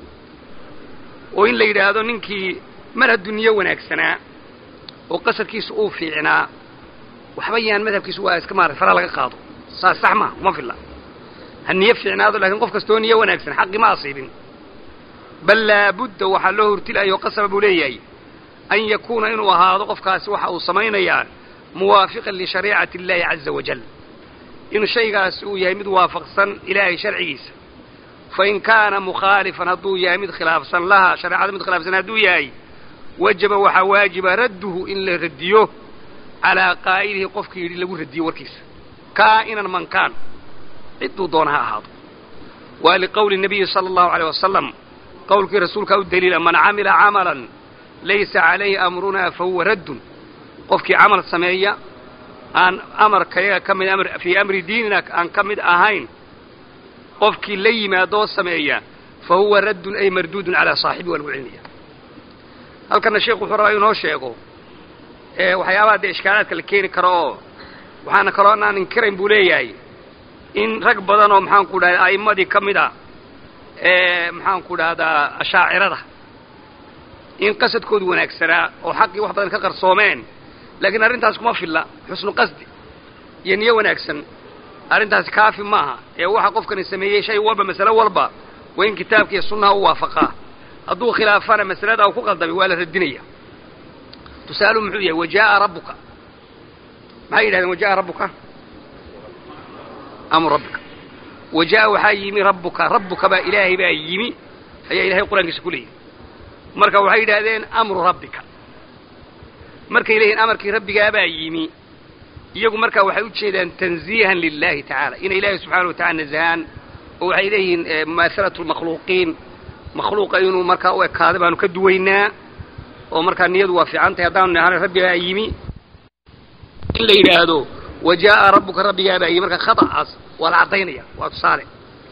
oo in la yidhaahdo ninkii mar hadduu niyo wanaagsanaa oo qasadkiisa uu fiicnaa waxba yaan madhabkiisu waa iska maarata fara laga qaado saas sax maha kuma filla ha niyo fiicnaado lakiin qof kastoo niyo wanaagsan xaqi ma asiibin bal laabudda waxaa loo hurtilayo qasaba buu leeyahay an yakuuna inuu ahaado qofkaasi waxa uu samaynayaa muwaafiqan lishariicati illaahi caza wajal inuu shaygaasi uu yahay mid waafaqsan ilaahay sharcigiisa fain kaana mukhaalifan hadduu yahay mid khilaafsan laha shareecada mid khilaafsan hadduu yahay wajaba waxaa waajiba radduhu in la radiyo calaa qaa'ilihi qofkii yidhi lagu radiyo warkiisa kaa'inan man kaan cidduu doona ha ahaado waa liqowli nabiyi sala allahu aleyh wasalam qowlkii rasuulkaa u daliila man camila camalan laysa calayhi amrunaa fa huwa raddun qofkii camal sameeya aan amarkayaga ka mid fii amri diinina aan ka mid ahayn qofkii la yimaadoo sameeya fa huwa raddun ay marduudun calaa saaxibi waa lagu celinaya halkana sheekhu wuxuu rabaa inoo sheego waxyaabaha dee ishkaalaadka la keeni karo oo waxaana kaloo anaan inkirayn buu leeyahay in rag badan oo maxaanku dhahay a'immadii ka mid a maxaanku dhahdaa ashaacirada in qasadkoodu wanaagsanaa oo xaqii wax badan ka qarsoomeen laakiin arrintaas kuma filla xusnu qasdi iyo niyo wanaagsan arrintaasi kaafi maaha ee waxa qofkani sameeyey shay walba masalo walba waa in kitaabka iyo sunnaha u waafaqaa hadduu khilaafana masalada u ku qaldamay waa la radinaya tusaaluhu muxuu yahay wajaaa rabbuka maxay yidhahdeen wajaaa rabbuka amru rabbika wajaaa waxaa yimi rabbuka rabbuka baa ilaahay baa yimi ayaa ilahay qur-aankiisa ku leeyahy marka waxay yidhaahdeen amru rabbika markay leeyihin amarkii rabbigaabaa yimi iyagu markaa waxay u jeedaan tanziihan lilahi tacaala inay ilaahay subxaana wa tacala nazahaan oo waxay leeyihiin mumaahalatu lmakhluuqiin makhluuqa inuu markaa u ekaaday baanu ka duwaynaa oo markaa niyadu waa fiican tahay haddaanu nahana rabbigaa yimi in la yidhaahdo wajaaa rabbuka rabbigaabaa yimi marka khata'aas waa la caddaynaya waa tusaale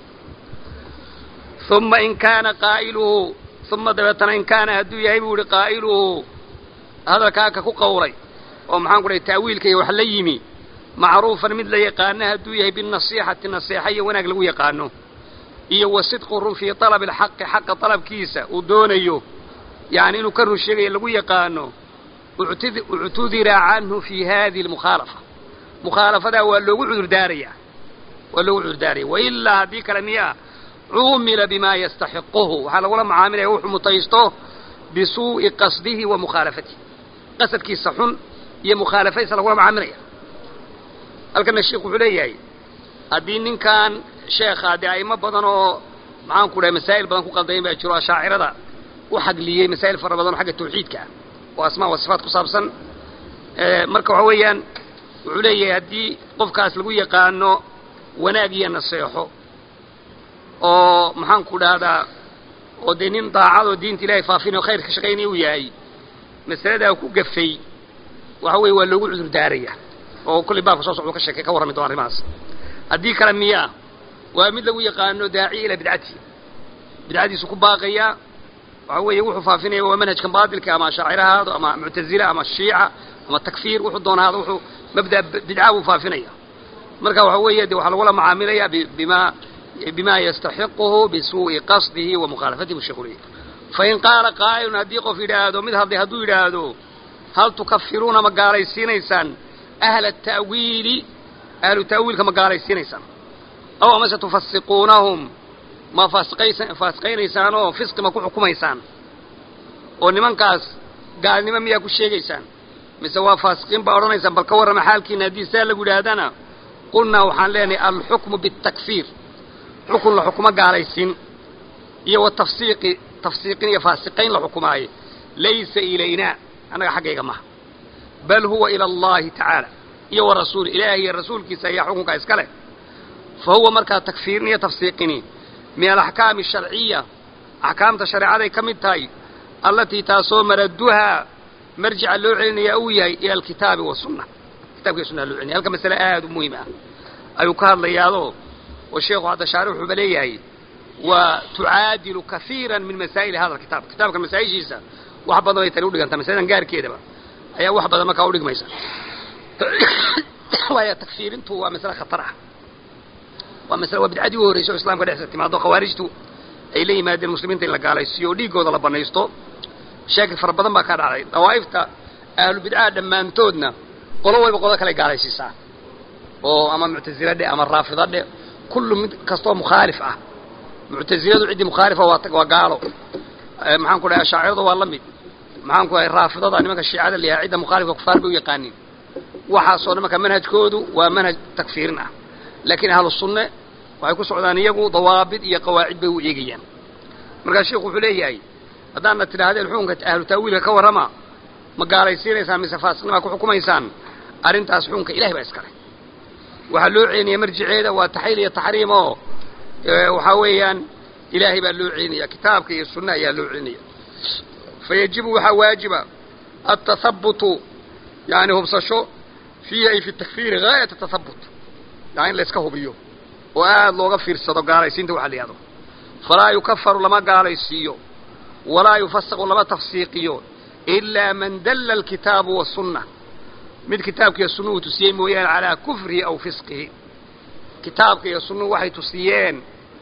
uma in kaana qaa'iluhu uma dabeetana in kaana hadduu yahay buu yihi qaa'iluhu hadalkaaka ku qawlay oo maxaan ku dhahay ta'wiilka iyo wax la yimi macruufan mid la yaqaano hadduu yahay binasiixati naseexa iyo wanaag lagu yaqaano iyo wa sidqu run fii talabi alxaqi xaqa dalabkiisa uu doonayo yani inuu ka run sheegayo lagu yaqaano uctudira canhu fi hadihi almukhaalafa mukhaalafadaa waa loogu cudurdaaraya waa loogu cudurdaaraya wailaa haddii kale miyaa cuumila bima yastaxiquhu waxaa lagula macaamilaya wuxuu mutaysto bisuu'i qasdihi wa mukhaalafatihi qasadkiisa xun iyo mukhaalafadiisa lagula macaamilaya halkana sheikhu wuxuu leeyahay haddii ninkan sheekha dee a'imo badan oo maxaan ku dhahay masaa'il badan ku qaldayn baa jiro ashaacirada u xagliyey masaa'il fara badan oo xagga tawxiidka ah oo asmaa wa sifaat ku saabsan marka waxa weeyaan wuxuu leeyahay haddii qofkaas lagu yaqaano wanaag iyo naseexo oo maxaan ku dhahdaa oo dee nin daacad oo diinta ilahay faafinayo khayr ka shaqaynaya uu yahay masaladaa ku gafay waxa weeye waa loogu cudur daaraya oo kullay baabka soo socdo ka sheekay ka warrami doona arrimahaas haddii kale miyaa waa mid lagu yaqaano daaciya ilaa bidcati bidcadiisu ku baaqaya waxa weeye wuxuu faafinaya waa manhajkan baatilka ama ashaacira haado ama muctazila ama shiica ama takfiir wuxuu doona haado wuxuu mabda bidca buu faafinaya marka waxa weeye de waxaa lagula macaamilaya bima bima yastaxiquhu bisuu'i qasdihi wa mukhaalafatihi bu sheekhu leeyahy fain qaala qaa'ilun haddii qof yidhaahdo mid hadlay hadduu yidhaahdo hal tukafiruuna ma gaalaysiinaysaan ahla ta'wiili ahlu ta'wiilka ma gaalaysiinaysaan aw amase tufasiquunahum ma faasiqaynaysaan oo fisqi ma ku xukumaysaan oo nimankaas gaalnimo miyaa ku sheegaysaan mise waa faasiqiin baa odhanaysaan bal ka warrama xaalkiina haddii saa lagu yidhaahdana qulnaa waxaan leenahay alxukmu bitakfiir xukun la xukumo gaalaysiin iyo wa tafsiiqi tafsiiqin iyo faasiqayn la xukumaaye laysa ilaynaa annaga xaggayga maha bal huwa ila allahi tacaala iyo wa rasuuli ilaahi iyo rasuulkiisa ayaa xukunkaa iska leh fa huwa markaa takfiirin iyo tafsiiqini min alaxkaami asharciya axkaamta shareecaday ka mid tahay allatii taasoo maraduhaa marjica loo celinayaa uu yahay ila alkitaabi wasunna kitabka iyo sunnaha loo celinaya halka masale aad u muhiim ah ayuu ka hadlayaadoo oo sheekhu hadda shaarix wuxuuba leeyahay waa tucaadilu kaiira min masaa'ili hada alkitaab kitaabka masaa'ishiisa wax badan ay tani udhigantaa masaladan gaarkeedaba ayaa wax badan markaa udhigmaysa waayo takfiirintu waa masale khatar ah waa masale waa bidcadii u horreysay oo islamka dhexdiisa timaado khawaarijtu ay la yimaadeen muslimiinta in la gaalaysiiyo oo dhiiggooda la banaysto shaakil fara badan baa ka dhacday dawaa'ifta ahlu bidcaha dhammaantoodna qolo wayba qodo kale gaalaysiisaa oo ama muctasila dhe ama raafida dhe kullu mid kastoo mukhaalif ah muctasiladu ciddii mukhaalifa waa waa gaalo maxaan ku dhahay ashaaciradu waa la mid maxaan ku dhahay raafidada nimanka shiicada la yahay cidda mukhaalifka kufaar bay u yaqaaniin waxaasoo dhan marka manhajkoodu waa manhaj takfiirin ah laakiin ahlu sunne waxay ku socdaan iyagu dawaabid iyo qawaacid bay u eegayaan markaa sheikhu wuxuu leeyahay haddaadna tidhaahdeen xukunka ahlu ta'wiilka ka warrama ma gaalaysiinaysaan mise faasiqnimaa ku xukumaysaan arrintaas xukunka ilahay baa iskale waxaa loo celinaya marjiceeda waa taxriil iyo taxriim oo waxaa weeyaan ilaahay baa loo celinaya kitaabka iyo sunna ayaa loo celinaya fa yajibu waxaa waajiba atahabutu yani hubsasho fiihi ay fi takfiiri gaayat atahabut yani in la iska hubiyo oo aada looga fiirsado gaalaysiinta waxa la yihahdo falaa yukafaru lama gaalaysiiyo walaa yufasaqu lama tafsiiqiyo ilaa man dalla alkitaabu wasunna mid kitaabka iyo sunnuhu tusiyey mooyaane calaa kufrihi aw fisqihi kitaabka iyo sunnuhu waxay tusiyeen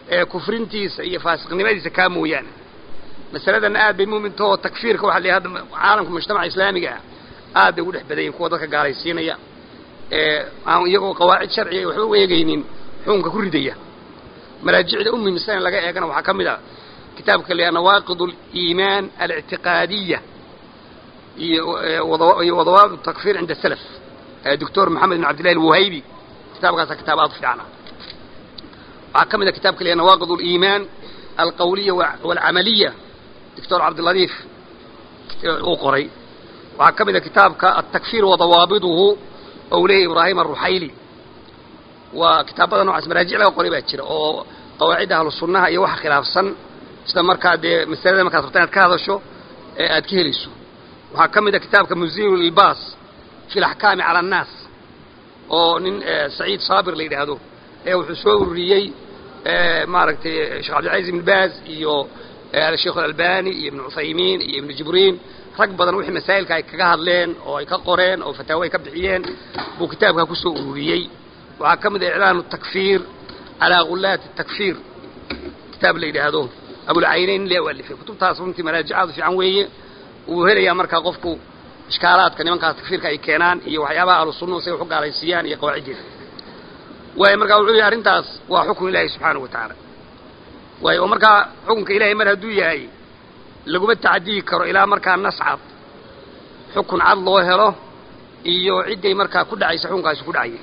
ee kufrintiisa iyo faasiqnimadiisa kaa mooyaane masaladanna aad bay muumintahoo takfiirka waxa la hadda caalamka mujtamaca islaamiga ah aad bay ugu dhex badayin kuwa dadka gaalaysiinaya ee aan iyagoo qawaacid sharciga waxba u eegaynin xukunka ku ridaya maraajicda u muhiimsan in laga eegana waxaa ka mid a kitaabka la nawaaqid aliimaan alictiqaadiya iyo iyo wadawaabit takfir cinda salaf doctor maxamed bin cabdillahi alwuhaybi kitaabkaasa kitaab aad u fiicana waxaa ka mid a kitabka la nawaaqid aliimaan alqawliya walcamaliya doctor cabdiladiif uu qoray waxaa ka mid a kitaabka altakfir wadawaabiduhu ou leeyahy ibraahim aruxayli waa kitaabada noocaas maraajic laga qoray baa jira oo qawaacidda ahlu sunnaha iyo waxa khilaafsan sida markaa dee masalada markaad rabta inaad ka hadasho ee aad ka helayso waxaa ka mid a kitaabka muzilu ilbaas fi laxkaami cala annaas oo nin saciid saabir la yidhaahdo ee wuxuu soo ururiyey maaragtay sheekh cabdilcaziz ibn baaz iyo sheikh alalbani iyo ibnu cuthaymiin iyo ibnu jibriin rag badan wixii masaa'ilka ay kaga hadleen oo ay ka qoreen oo fataawo ay ka bixiyeen buu kitaabkaa kusoo ururiyey waxaa ka mid a iclaanu takfiir calaa gulaati takfiir kitaab la yidhaahdo abulcaynayn lee alifay kutubtaas runtii maraajicaadu fiican weeye wuu helayaa markaa qofku ishkaalaadka nimankaas takfiirka ay keenaan iyo waxyaabaha ahlu sunnuhu say wax u gaalaysiiyaan iyo qawaaciddeeda waayo markaa wuxuu yihi arrintaas waa xukun ilaahi subxaanahu wa tacaala waayo oo markaa xukunka ilahay mar hadduu yahay laguma tacadiyi karo ilaa markaa nas cad xukun cad loo helo iyo cidday markaa ku dhacaysa xukunkaasi ku dhacayay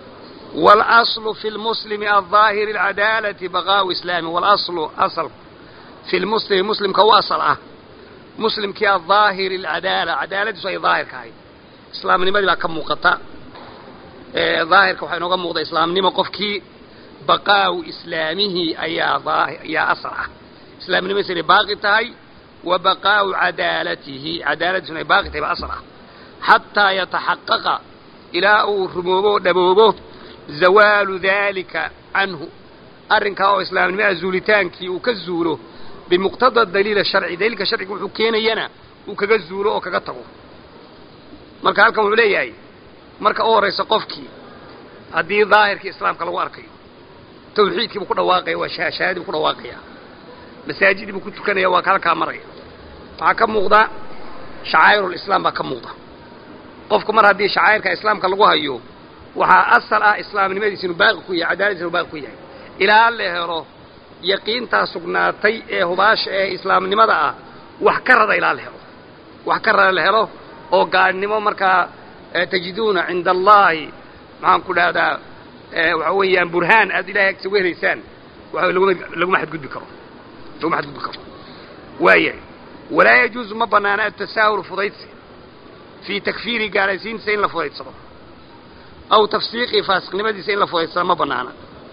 واlأصل في المسلم الظاahر العadاaلة بقاء إسلامi واlأصل أصل في المسلم مسلمka u أصل ah مسلمkii الظاahر العadاaلة cadaaladiisu ay ظaahirka ahayd islaamnimadii baa ka muuqata ظaahirka waxaa inooga muuqda islaamnimo qofkii بaqاaءu إسlaamihi ayaa ayaa أصل ah islaamnimadiis inay baaqi tahay wa بaqاaءu cadaalatihi cadaaladiisuna ay baaqi tahay ba أصل ah xatىa yataxaqaqa ilaa uu rumoobo o dhaboobo zawaalu daalika canhu arrinkaa oo islaamnimada zuulitaankii uu ka zuulo bimuqtada daliil sharci daliilka sharciga wuxuu keenayana uu kaga zuulo oo kaga tago marka halkan wuxuu leeyahay marka u horraysa qofkii haddii daahirkii islaamka lagu arkayo tawxiidkii buu ku dhawaaqaya waa shahaadadii buu ku dhawaaqaya masaajidii buu ku tukanaya waa ka halkaa maraya waxaa ka muuqda shacaa'irulislaam baa ka muuqda qofku mar haddii shacaa'irka islaamka lagu hayo waxaa asal ah islaamnimadiisa inuu baaqi ku yahay cadaaladiisa inuu baaqi ku yahay ilaa la helo yaqiintaa sugnaatay ee hubaasha ee islaamnimada ah wax ka rada ilaa la helo wax ka rada la helo oo gaadhnimo markaa tajiduuna cinda allahi maxaan ku dhahdaa waxa weeyaan burhaan aad ilahay agtiisa uga helaysaan waxa laguma laguma xadgudbi karo laguma xadgudbi karo waayahay walaa yajuuzu ma banaana atasaahul fudaydsi fii takfiiri gaalaysiintiisa in la fudaydsado aw tafsiiqii faasiqnimadiisa in la fudaydsado ma banaana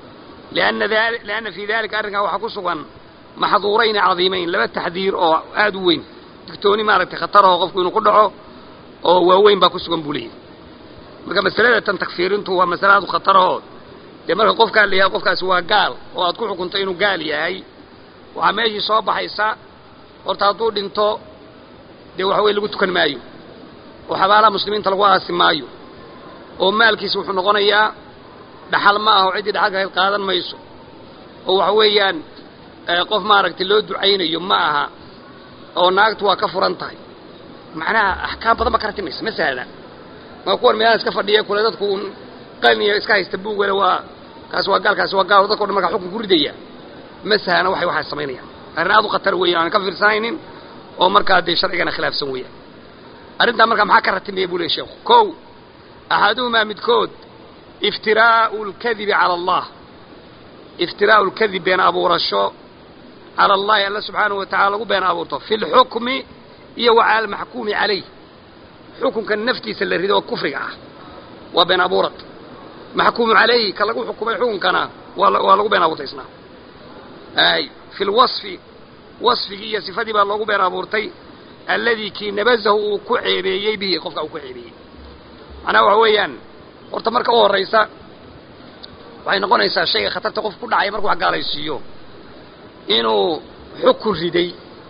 lianna fii dalika arrinkaa waxaa ku sugan maxduurayni cadiimayn laba taxdiir oo aad u weyn digtooni maaragtay khataraho qofku inuu ku dhaco oo waaweyn baa ku sugan buu leeyahy marka masalada tan takfiirintu waa masale aad u khataraho dee marka qofkaa la yahay qofkaasi waa gaal oo aad ku xukunto inuu gaal yahay waxaa meeshii soo baxaysa horta hadduu dhinto dee waxa weye lagu tukan maayo oo xabaalaha muslimiinta lagu aasi maayo oo maalkiisa wuxuu noqonayaa dhaxal ma aha oo ciddii dhaxalka hayd qaadan mayso oo waxa weeyaan qof maaragtay loo ducaynayo ma aha oo naagtu waa ka furan tahay macnaha axkaam badan ba ka ratimaysa ma sahlan maa kuwan meelaha iska fadhiya kule dadku un qalniya iska haysta buug wele waa kaasi waa gaal kaasi waa gaal dadka o dhan markaa xukun ku ridaya ma sahlana waxay waxaa samaynayaan arrin aad u khatar weeyaan aan ka fiirsanaynin oo markaa dee sharcigana khilaafsan weeyaan arrintaa markaa maxaa ka ratimaya buu leey sheekhu kow axaduhumaa midkood iftiraa'u lkadibi cala allah iftiraa'u lkadib been abuurasho cala allahi alla subxaanahu wa tacala lagu been abuurto fi lxukmi iyo wa cala almaxkuumi calayh xukunka naftiisa la rido oo kufriga ah waa been abuurad maxkuumu calayhi ka lagu xukumay xukunkana waa waa lagu been abuurtay isna ay fi lwasfi wasfigii iyo sifadii baa loogu been abuurtay alladii kii nabazahu uu ku ceebeeyey bihi qofka uu ku ceebeeyey macnaha waxa weeyaan horta marka u horraysa waxay noqonaysaa shayga khatarta qof ku dhacaya markuu wax gaalaysiiyo inuu xukun riday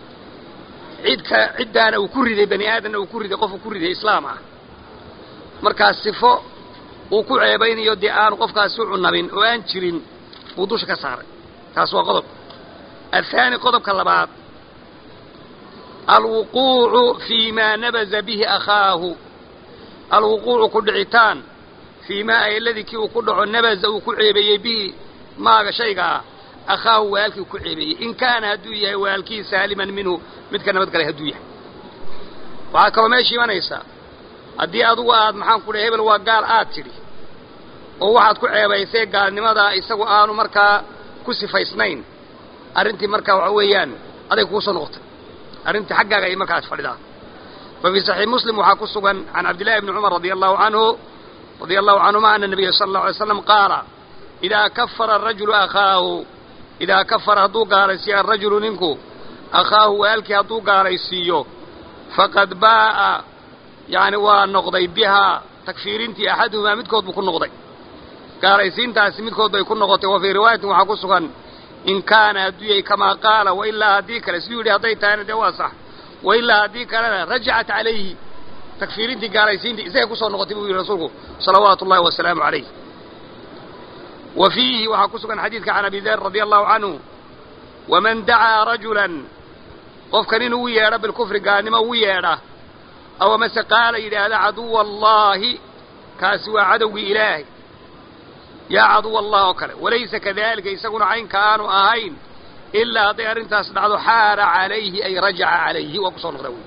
cidka ciddaana uu ku riday bani aadamna uu ku riday qofuu ku riday islaam ah markaa sifo uu ku ceebaynayo dee aanu qofkaasi u cunabin oo aan jirin buu dusha ka saaray taas waa qodob athaani qodobka labaad alwuquucu fii maa nabaza bihi akhaahu alwuquucu ku dhicitaan fii maa aladii kii uu ku dhaco nabaza uu ku ceebeeyey bihi maaga shayga ah akhaahu waalkii uu ku ceebeeyey in kaana hadduu yahay waalkii saaliman minhu midka nabad galay hadduu yahay waxaa kaloo meesha imanaysa haddii adugu aad maxaan ku dhahay hebel waa gaal aad tidhi oo waxaad ku ceebaysay gaalnimadaa isagu aanu markaa ku sifaysnayn arrintii markaa waxa weeyaan aday kugu soo noqotay arrintii xaggaaga ay markaas fadhidaa fa fii saxiix muslim waxaa ku sugan can cabdillahi bni cumar radia allahu canhu radia allahu canhuma ana nabiya sala allahu alay slam qaala idaa kafara arajulu akhaahu idaa kafara hadduu gaalaysiiyo arajulu ninku akhaahu waalkii hadduu gaalaysiiyo faqad baa'a yacni waa noqday bihaa takfiirintii axaduhumaa midkood buu ku noqday gaalaysiintaasi midkood bay ku noqotay wa fii riwaayatin waxaa ku sugan in kaana hadduu yahay kamaa qaala wailaa haddii kale siduu yidhi hadday tahayna dee waa sax wailaa haddii kalena rajacat calayhi takfiirintii gaalaysiintii isagay kusoo noqotay buu yidhi rasuulku salawaatu ullahi wasalaamu calayh wa fiihi waxaa ku sugan xadiidka can abi der radia allahu canhu waman dacaa rajulan qofkan inuu u yeedho bilkufri gaalnimo ugu yeedha aw amase qaala yidhaahda caduwa allaahi kaasi waa cadowgii ilaahay yaa caduwa allah oo kale walaysa kadalika isaguna caynka aanu ahayn ilaa hadday arrintaas dhacdo xaara calayhi ay rajaca calayhi waa kusoo noqda wey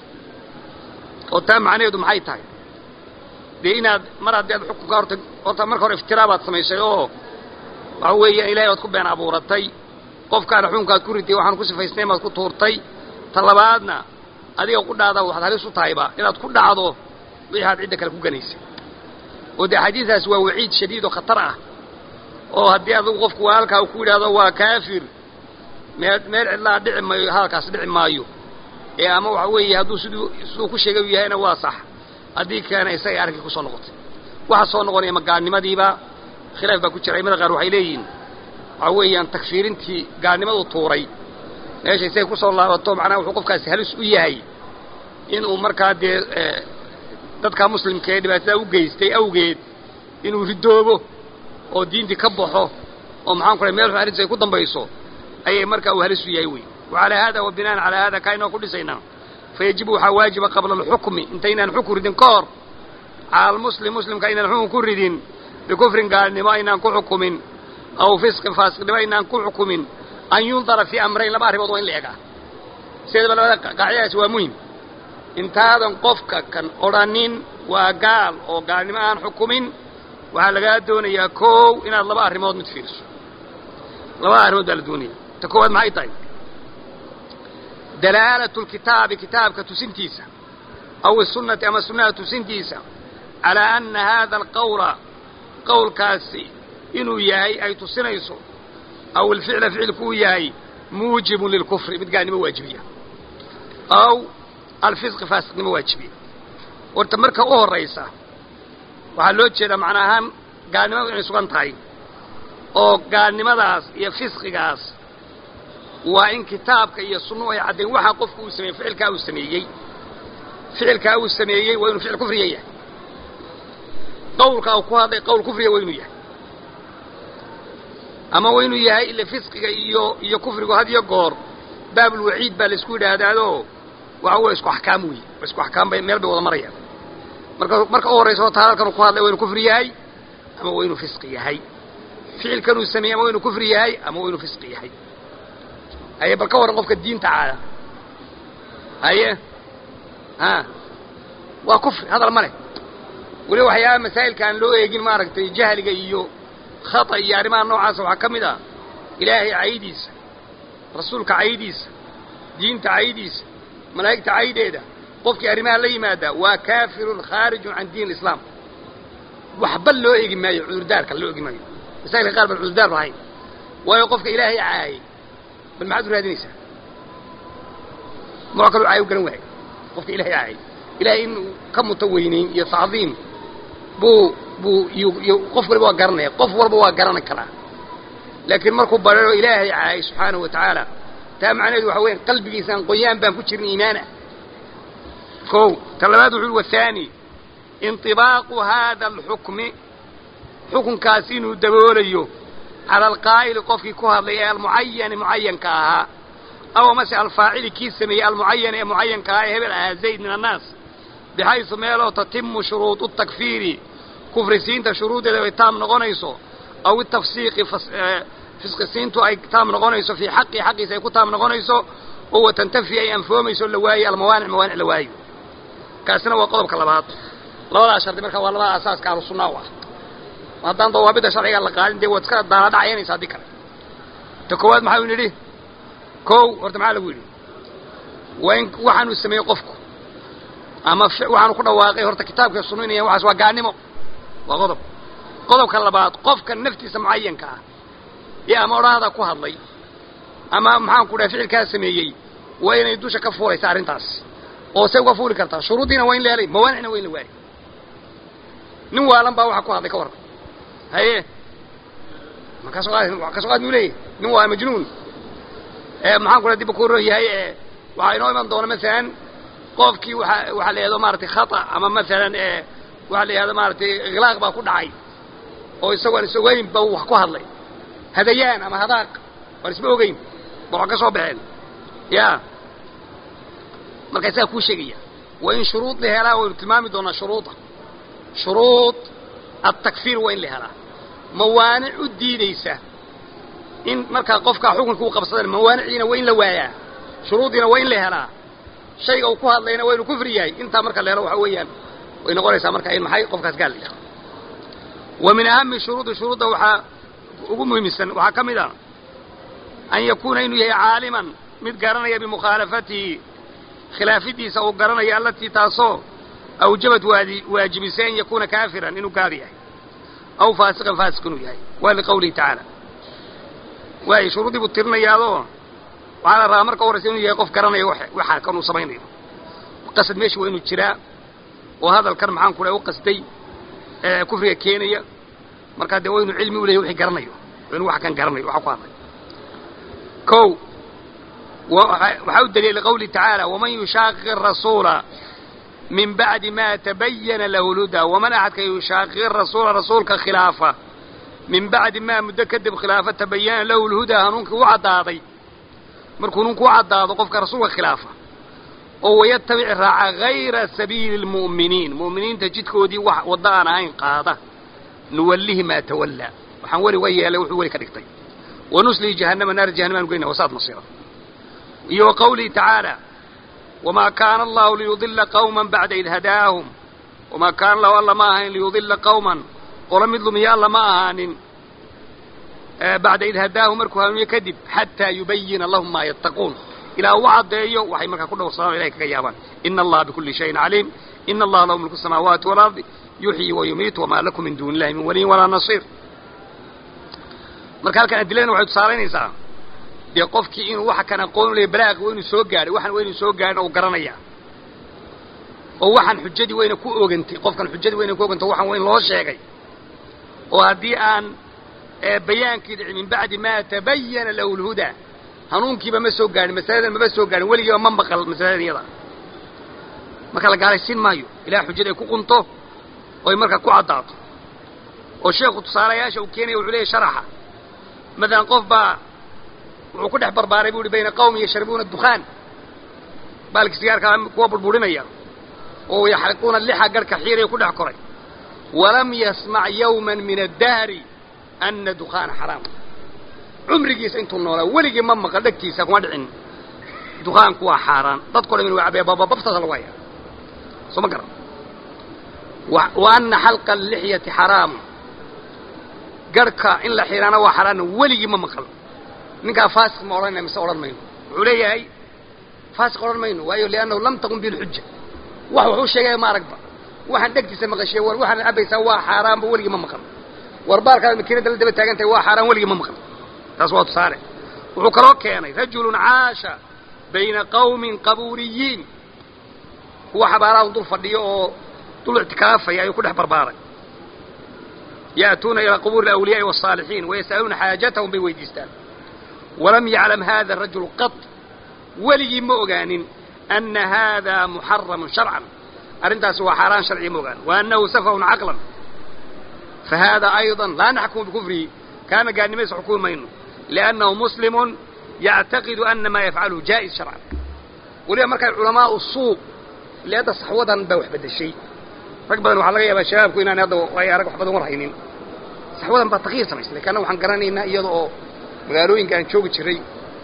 oo taa macnaheedu maxay tahay dee inaad mar haddii aad xukunka horta horta marka hore iftiraabaad samaysay oo waxa weeya ilahay baad ku been abuuratay qofkaana xukunkaad ku ritay waxaan ku sifaysnayn baad ku tuurtay ta labaadna adiga qudhaada waxaad halis u tahayba inaad ku dhacdo wixii aad cidda kale ku ganaysay oo dee xadiidaas waa waciid shadiid oo khatar ah oo haddii adugu qofku waa halkaa uu ku yidhaahdo waa kaafir meel meel cidlaa dhici maayo hadalkaas dhici maayo ee ama waxa weeye hadduu siduu siduu ku sheegay u yahayna waa sax haddii kalena isagay arrinkii kusoo noqotay waxa soo noqonaya ma gaalnimadiiba khilaaf baa ku jira aimada qaar waxay leeyihiin waxa weeyaan takfiirintii gaalnimadu tuuray meesha isagay kusoo laabato macnaha wuxuu qofkaasi halis u yahay inuu markaa dee dadka muslimka ee dhibaatada u geystay awgeed inuu ridoobo oo diintii ka baxo oo maxaan ku meel xun arrintiis ay ku dambayso ayay markaa uu halis u yahay wey wacalaa hada wa binaan calaa hada kaa inoo ku dhisaynaa fayajibu waxaa waajiba qabla alxukmi intaynaan xukun ridin ka hor cala almuslim muslimka aynaan xukun ku ridin bikufrin gaalnimo aynaan ku xukumin aw fisqin faasiqnimo aynaan ku xukumin an yundara fii amrayn laba arrimood waa in la egaa sideedaba labada qaacidadaasi waa muhim intaadan qofka kan odhanin waa gaal oo gaalnimo aan xukumin waxaa lagaa doonayaa kow inaad laba arrimood mid fiiriso labada arrimood baa la doonaya ta koowaad maxay tahay dalaalatu lkitaabi kitaabka tusintiisa aw isunnati ama sunnaha tusintiisa calaa anna haada alqawla qowlkaasi inuu yahay ay tusinayso aw alficla ficilku uu yahay muujibun lilkufri mid gaalnimo waajibiya aw alfisqi faasiqnimo waajibiya horta marka u horraysa waxaa loo jeedaa macna ahaan gaalnimadu inay sugan tahay oo gaalnimadaas iyo fisqigaas waa in kitaabka iyo sunnuhu ay caddayn waxaa qofku uu sameeyey ficilkaa uu sameeyey ficilkaa uu sameeyey waa inuu ficil kufriya yahay qawlkaa uu ku hadlay qawl kufriya waa inuu yahay ama waa inuu yahay ila fisqiga iyo iyo kufrigu had iyo goor baabulwaciid baa laisku yidhaahdaado waxa wey isku axkaam wey isku axkaam bay meel bay wada marayaan marka marka u horraysa horta hadalkan uu ku hadlay waa inuu kufri yahay ama waa inuu fisqi yahay ficilkan uu sameeyey ama waa inuu kufri yahay ama waa inuu fisqi yahay haye bal ka warran qofka diinta caada haye ha waa kufri hadal ma leh weliba waxyaaba masaa'ilka aan loo eegin maaragtay jahliga iyo khata iyo arrimaha noocaasa waxaa ka mid ah ilaahay caydiisa rasuulka caydiisa diinta caydiisa malaa'igta caydeeda qofkii arrimaha la yimaada waa kaafirun khaarijun can diin alislaam waxba loo egi maayo cudurdaarka loo egi maayo masaa'ilka qaar baan cudurdaar lahayn waayo qofka ilaahay caayay bal maxaad u raadinaysaa nooc kaloo caayo u garan waayo qofka ilahay caayay ilahay inuu ka muto weynayn iyo tacdiim buu buu iyo qof waliba waa garanaya qof walba waa garan karaa laakiin markuu barero ilaahay caayay subxaanahu wa tacaala taa macnaheedu waxa weya qalbigiisaan qoyaan baan ku jirin iimaana kow ta labaad wuxu ui wahaani inطibaaqu haada alxukmi xukunkaasi inuu daboolayo cala alqaa'ili qofkii ku hadlay ee almucayani mucayanka ahaa aw amase alfaacili kii sameeyey almucayan ee mucayanka ahaa ee hebel ahaa zayd min annaas bixaysu meeloo tatimu shuruudu takfiiri kufrisiinta shuruuddeeda ay taam noqonayso aw itafsiiqi fisqisiintu ay taam noqonayso fii xaqii xaqiisa ay ku taam noqonayso oo watantafi ay anfoomayso la waayo almawaanic mawaanic la waayo kaasina waa qodobka labaad labadaa shardi marka waa labada asaaska ahlu sunna u ah haddaan dawaabidda sharciga la qaadin dee waad iska daladhacayanaysa haddii kale ta koowaad maxaa nidhi kow horta maxaa lagu yidhi waa in waxaanuu sameeyey qofku ama waxaanu ku dhawaaqay horta kitaabka sunno inay waxaas waa gaannimo waa qodob qodobka labaad qofka naftiisa mucayanka ah ee ama odhahda ku hadlay ama maxaan ku dhahay ficilkaa sameeyey waa inay dusha ka fuulaysa arrintaas oo say uga fuuli kartaa shuruuddiina waa in la helay mawaanicna waa in la waayay nin waalan baa waxa ku hadlay ka warran haye ma ka soo qaad ka soo qaad muu leeyahy nin waa majnuun ee maxaan ku dhahay dib ku yahay ee waxaa inoo iman doona masalan qofkii waxa waxaa la yidhahdo maaragtay khata ama masalan ee waxaa la yidhahdo maaragtay ikhlaaq baa ku dhacay oo isagoon is ogeyn ba wax ku hadlay hadayaan ama hadaaq waan isma ogeyn ba wax ka soo baxeen ya marka isagaa kuu sheegaya waa in shuruud la helaa waynu tilmaami doonaa shuruuda shuruud atakfiir waa in la helaa mawaanic u diidaysa in markaa qofkaa xukunka u qabsadeen mawaaniciina waa in la waayaa shuruuddiina waa in la helaa shayga uu ku hadlayna waa inuu kufri yahay intaa marka la helo waxa weeyaan way noqonaysaa marka in maxay qofkaas gaal yahay wa min ahami shuruudi shuruudda waxaa ugu muhiimsan waxaa ka mid a an yakuuna inuu yahay caaliman mid garanaya bimukhaalafatihi khilaafidiisa uu garanayo allatii taasoo awjabad waadi waajibisay an yakuuna kaafiran inuu gaal yahay aw faasiqan faasiq inuu yahay waa liqawlihi tacaala waayo shuruuddii buu tirinayaadoo waxaa la rabaa marka horaysa inuu yahay qof garanaya waxaa kan uu samaynayo qasad meesha waa inuu jiraa oo hadalkan maxaan ku dhahay u qasday ee kufriga keenaya markaa dee waa inuu cilmi u leeyahy wixii garanayo waa inuu wax kan garanayo waxa ku hadlay kow waxaa u daliya liqawlihi tacaala waman yushaaqiq arasuula min bacdi ma tabayana lahu lhudaa waman axadka yushaaqiq rasuula rasuulka khilaafa min bacdi maa muddo kadib khilaafa tabayana lahu lhudaa hanuunkii u caddaaday markuu hanuunku u caddaado qofka rasuulka khilaafa oo wayatabic raaca hayra sabiili lmu'miniin mu'miniinta jidkoodii wax waddo aan ahayn qaada nuwallihi maa tawallaa waxaan weli wa yeelay wuxuu weli ka dhigtay wanuslihi jahannama naar jahannama aan geyna wasaad masira iyo wa qawlihi tacaala wamaa kaana allahu liyudila qawman bacda id hadaahum wamaa kaana allahu alla ma ahayn liyudila qawman qolo mid lumiya alla ma ahaanin bacda id hadaahum markuu hanuuniye kadib xataa yubayina lahum maa yattaquun ilaa u caddeeyo waxay markaa ku dhowrsadaan o ilahay kaga yaabaan ina allaha bikulli shayin caliim ina allaha lahu mulku samaawaati waalardi yuxyi wa yumiit wamaa lakum min duuni illahi min waliyin walaa nasiir marka halkan adiladana waxay tusaalaynaysaa dee qofkii inuu waxa kan aqoon u leeya balaaqi waa inuu soo gaadhay waxan waa inuu soo gaadhin oo garanaya oo waxaan xujadii wayna ku ogantay qofkan xujadii wayna ku ogantay waxaan wayn loo sheegay oo haddii aan bayaankii dhici min bacdi maa tabayana lahu lhudaa hanuunkiiba ma soo gaadhin masaladan maba soo gaadhin weligiiba ma maqal masaladan iyada marka la gaalaysiin maayo ilaah xujada ay ku qunto oo ay markaa ku caddaato oo sheekhu tusaalayaasha uu keenaya wuxuu leeyahy sharaxa matalan qof baa wuxuu ku dhex barbaaray bu uhi bayna qawmi yashrabuuna dukhaan baalki sigaarkaa kuwa burburinaya oo yaxriquuna lixa garhka xiiraya ku dhex koray walam yasmac yawman min addahri ana dukhaana xaraam cumrigiisa intuu noolaa weligii ma maqal dhegtiisa kuma dhicin dukaanku waa xaaraan dadko dhan inu cabee babababtaasa lagu hayaa soo ma garan wa ana xalqa alixyati xaraamu garhka in la xiiraana waa xaaraana weligii ma maqal ninkaa faasiq ma odhanayna mise odhan mayno wuxuu leeyahay faasiq odhan mayno waayo liannahu lam taqum bihi lxuja wax wuxuu sheegaya ma aragba waxaan dhegtiisa maqashay war waxaad cabaysaa waa xaaraanba weligii ma maqal war baalkaad makiinadda la daba taagan tahay waa xaaraan weligii ma maqal taas waa tusaale wuxuu kaloo keenay rajulun caasha bayna qawmin qabuuriyiin kuwa xabaaraha dul fadhiyo oo dul ictikaafaya ayuu ku dhex barbaaray ya'tuuna ilaa qubuuri alawliyaai waالصaalixiin wayas'aluuna xaajatahum bay weydiistaan walam yaclam hada rajulu qad weligii ma ogaanin ana hada muxaramun sharcan arrintaasi waa xaaraan sharciga ma ogaan wa annahu safahun caqlan fa hada ayضa laa naxkumu bikufrihi kaana gaalnimaysa xukumi mayno liannahu muslimun yactaqidu ana maa yafcaluhu jaa'is sharcan weliba markay culamaau suuq ile hadda saxwadan baa wax beddeshay rag badan waxaa laga yaabaa shabaabku inaan hadda ay arag wax badan war haynin saxwadan baa takyiir samaysay lakin anna waxaan garanaynaa iyada oo magaalooyinka aan joogi jiray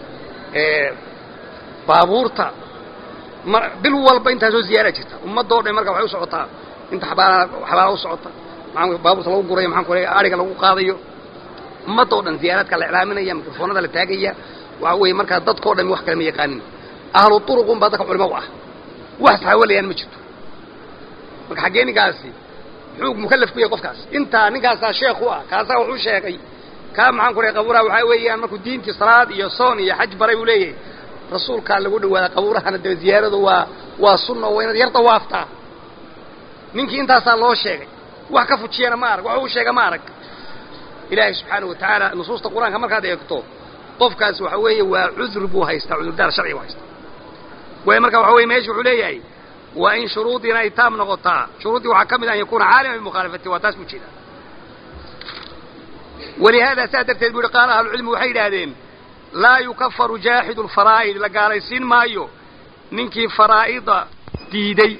baabuurta ma bil walba intaasoo ziyaara jirta ummadoo dhan marka waxay u socotaa inta xabaala xabaala u socota maxaan baabuurta lagu gurayo maxaan ku leeyahay ariga lagu qaadayo ummadoo dhan ziyaaraadka la iclaaminaya mikrofoonada la taagaya waxa weeye markaa dadkao dhan wax kale ma yaqaanin ahlu turuqun baa dadka culimo u ah wax saxaawalayaan ma jirto marka xaggee ninkaasi muxuu mukallaf ku yahay qofkaas intaa ninkaasaa sheekh u ah kaasaa wuxuu sheegay kaa maxaan ku leeyahay qabuuraha waxaa weeyaan markuu diintii salaad iyo soon iyo xaj baray buu leeyahay rasuulkaa lagu dhawaada qabuurahana dee ziyaaradu waa waa sunna waa inaad yar dawaaftaa ninkii intaasaa loo sheegay wax ka fujiyana ma arag wax uu sheega ma arag ilaahay subxaana wa tacaala nusuusta qur-aanka markaad eegto qofkaas waxa weeye waa cudur buu haystaa cudurdaar sharci buu haystaa waayo marka waxa weye meesha wuxuu leeyahay waa in shuruudiina ay taam noqotaa shuruuddii waxaa ka mid an yakuuna caalima bimukhaalafati waa taas buu jeeda walihaada saa darteed bu yihi qaala ahlucilmi waxay yidhaahdeen laa yukafaru jaaxidu lfaraa'id la gaalaysiin maayo ninkii faraa'ida diiday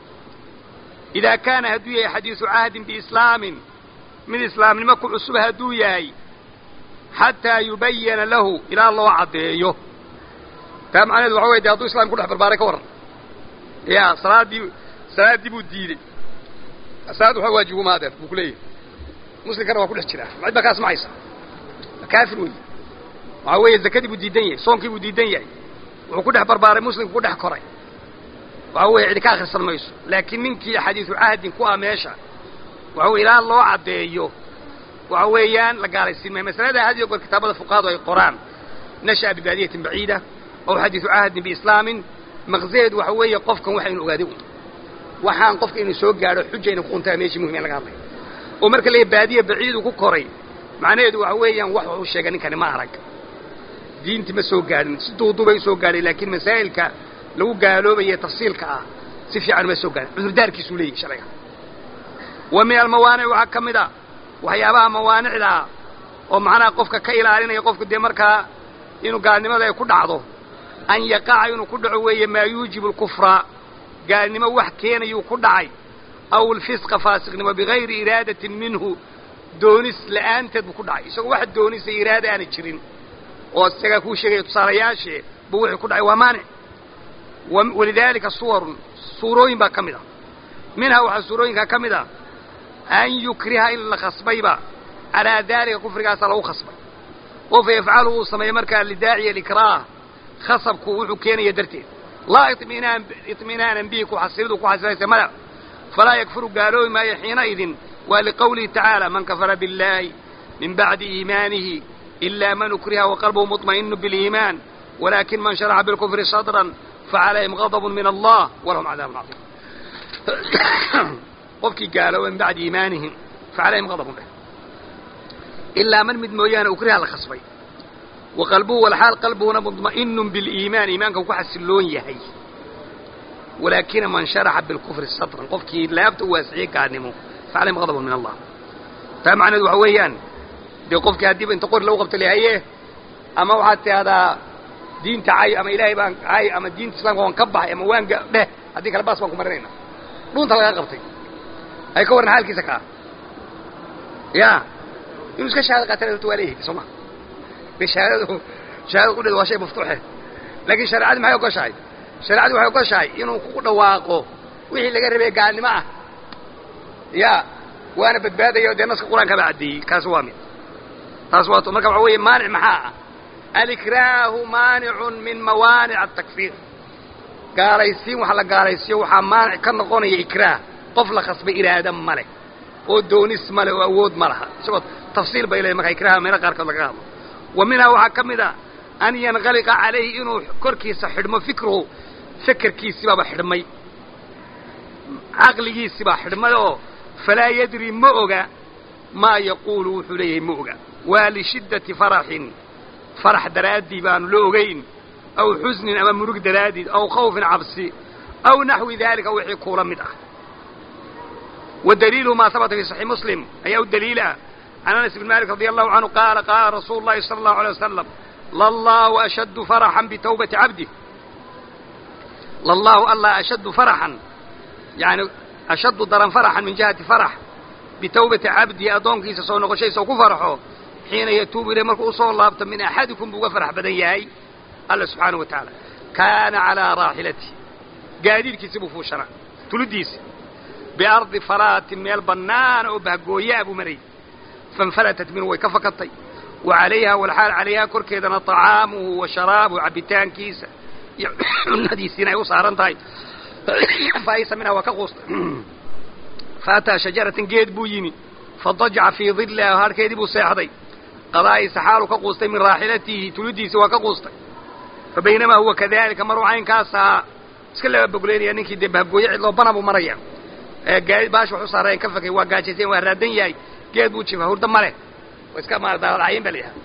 idaa kaana hadduu yahay xadiisu cahdin biislaamin mid islaamnimo ku cusub hadduu yahay xataa yubayana lahu ilaa loo caddeeyo taa macnaheedu waxa wey de hadduu islamka kudhex barbaaray ka warran ya salaaddii salaaddii buu diidey salaad waxa waajibu maadeer buu ku leeyahay muslimkana waa ku dhex jiraa macid baa kaas macaysa kaafir wey waxaa weeye zakadii buu diidan yahay soonkii buu diidan yahay wuxuu ku dhex barbaaray muslimku ku dhex koray waxa weeye cidi ka akhrisan mayso laakiin ninkii xadiisu cahdin ku ah meesha waxa weye ilaa loo caddeeyo waxa weeyaan la gaalaysiin maayo masalada had iyo goor kitaabada fuqahadu ay qoraan nasha'a bibaadiyatin baciida aw xadiisu cahdin biislaamin maqsaheedu waxa weeye qofkan waxa inu ogaaday un waxaan qofka inuu soo gaadho xuja ina kuquntaa meeshii muhim in laga hadlay oo marka leeyahy baadiya baciidu ku koray macnaheedu waxa weeyaan wax wuxuu sheegay ninkani ma arag diinti ma soo gaadhin si duuduubay u soo gaadhay laakiin masaa'ilka lagu gaaloobaye tafsiilka ah si fiican ma soo gaadhin cudurdaarkiisuu leeyahy sharciga wa min almawaanic waxaa ka mid a waxyaabaha mawaanicda oo macnaha qofka ka ilaalinaya qofku dee markaa inuu gaalnimada ay ku dhacdo an yaqaca inuu ku dhaco weeye maa yuujibu alkufra gaalnimo wax keenayuu ku dhacay aw alfisqa faasiqnimo bigayri iraadatin minhu doonis la'aanteed buu ku dhacay isagoo wax doonisa iraada aana jirin oo isagaa kuu sheegaya tusaalayaashee buu wuxuu ku dhacay waa maanic walidaalika suwarun suurooyin baa ka mid a minhaa waxaa suurooyinkaa ka mid a an yukriha in la khasbayba calaa daalika kufrigaasaa lagu khasbay oo fa yafcalu uu sameeyo markaa lidaaciya alikraah khasabku wuxuu keenaya darteed laa iminaan iطminaanan bihi kuxasilidu ku xasilaysa mada falaa yakfuru gaaloobi maayo xiinaidin waa liqowlihi tacaala man kafara biاllahi min bacdi iimaanihi إلا من أكره وقلبه مطمئن بالإيمان ولكن من شرح بالكفر صدرا فعليهم غضب من الله ولهم عذاب عظيم qofkii gaaloobay min bacdi iimaanihim facalayhim qadabun leh ilaa man mid mooyaane ukriha la khasbay wa qalbuhu walxaal qalbuhuna mudma'inun biliimaan iimaanka ku xasiloon yahay walaakina man sharaxa bilkufri sadran qofkii laabta u waasiciyey gaalnimo facalayhim qadabun min allah taa macneedu waxa weeyaan dee qofkii haddiiba inta qori lagu qabto lehaye ama waxaad tidahdaa diinta cay ama ilaahay baan cay ama diinta islamka waan ka baxay ama waan dheh haddii kale baas baan ku marinayna dhunta lagaa qabtay ay ka warran xaalkiisa kaa ya inuu iska shahaado qaatana horta waa leeyahay soo ma de shahaadadu shahaadada qudheeda waa shay maftuuxe laakiin shareecadii maxay ogoshahay shareecadii waxay ogoshahay inuu ku dhawaaqo wixii laga rabay gaalnimo ah ya waana badbaadayo dee naska qur-aanka baa caddeeyey kaasi waa mid taas waa marka waxa weeye maanic maxaa ah alikraahu maanicun min mawaanic atakfiir gaalaysiin waxa la gaalaysiiyo waxaa maanic ka noqonaya ikraah qof la khasbay iraada ma leh oo doonis ma leh oo awood ma laha isagoo tafsiil bay leedahay marka ikraaha meelo qaarkood laga hadlo wa minhaa waxaa ka mid a an yanqaliqa calayhi inuu korkiisa xidhmo fikruhu fekerkiisibaaba xidhmay caqligiisibaa xidhmay oo falaa yadri ma oga maa yaquulu wuxuu leeyahay ma oga waa lishiddati faraxin farax daraaddii baanu la ogayn aw xusnin ama murug daraaddiid aw khawfin cabsi aw naxwi daalika wixii kuula mid ah wa daliiluhu maa habata fii saxiix muslim ayaa u daliila can anas bn malik radi allahu canhu qaala qaala rasuulu llahi sala allahu alay wasalam lallahu ashaddu faraxan bitawbati cabdih lallahu allah ashaddu faraxan yani ashaddu daran faraxan min jihati farax bitawbati cabdihi addoonkiisa soo noqoshaysa ku farxo xiina yatuubu ilay markuu usoo laabto min axadikum buu uga farax badan yahay alla subxaanahu wa tacaala kaana calaa raaxilatihi gaadiidkiisi buu fuushanaa tuludiisi biardi falaatin meel bannaana oo bahgooyaa buu marayay fainfalatat minhu way ka fakatay wa calayha walxaal calayhaa korkeedana طacaamuhu wa sharaabuhu cabbitaankiisa iyo cunadiisiina ay u saaran tahay faaysa minha waa ka quustay faataa shajaratan geed buu yimi fadajaca fii dillaha harkeedii buu seexday qadaa'isa xaalu ka quustay min raaxilatihi tuludiisi waa ka quustay fa baynamaa huwa kadalika maruu caynkaas ahaa iska laba bogleynaya ninkii dee bahgooye cidloo bana buu maraya gaadi baash wax u saareen ka fakay waa gaajaysan waa raadan yahay geed buu jifa hurda ma leh waa iska maaradaacyin ba layaha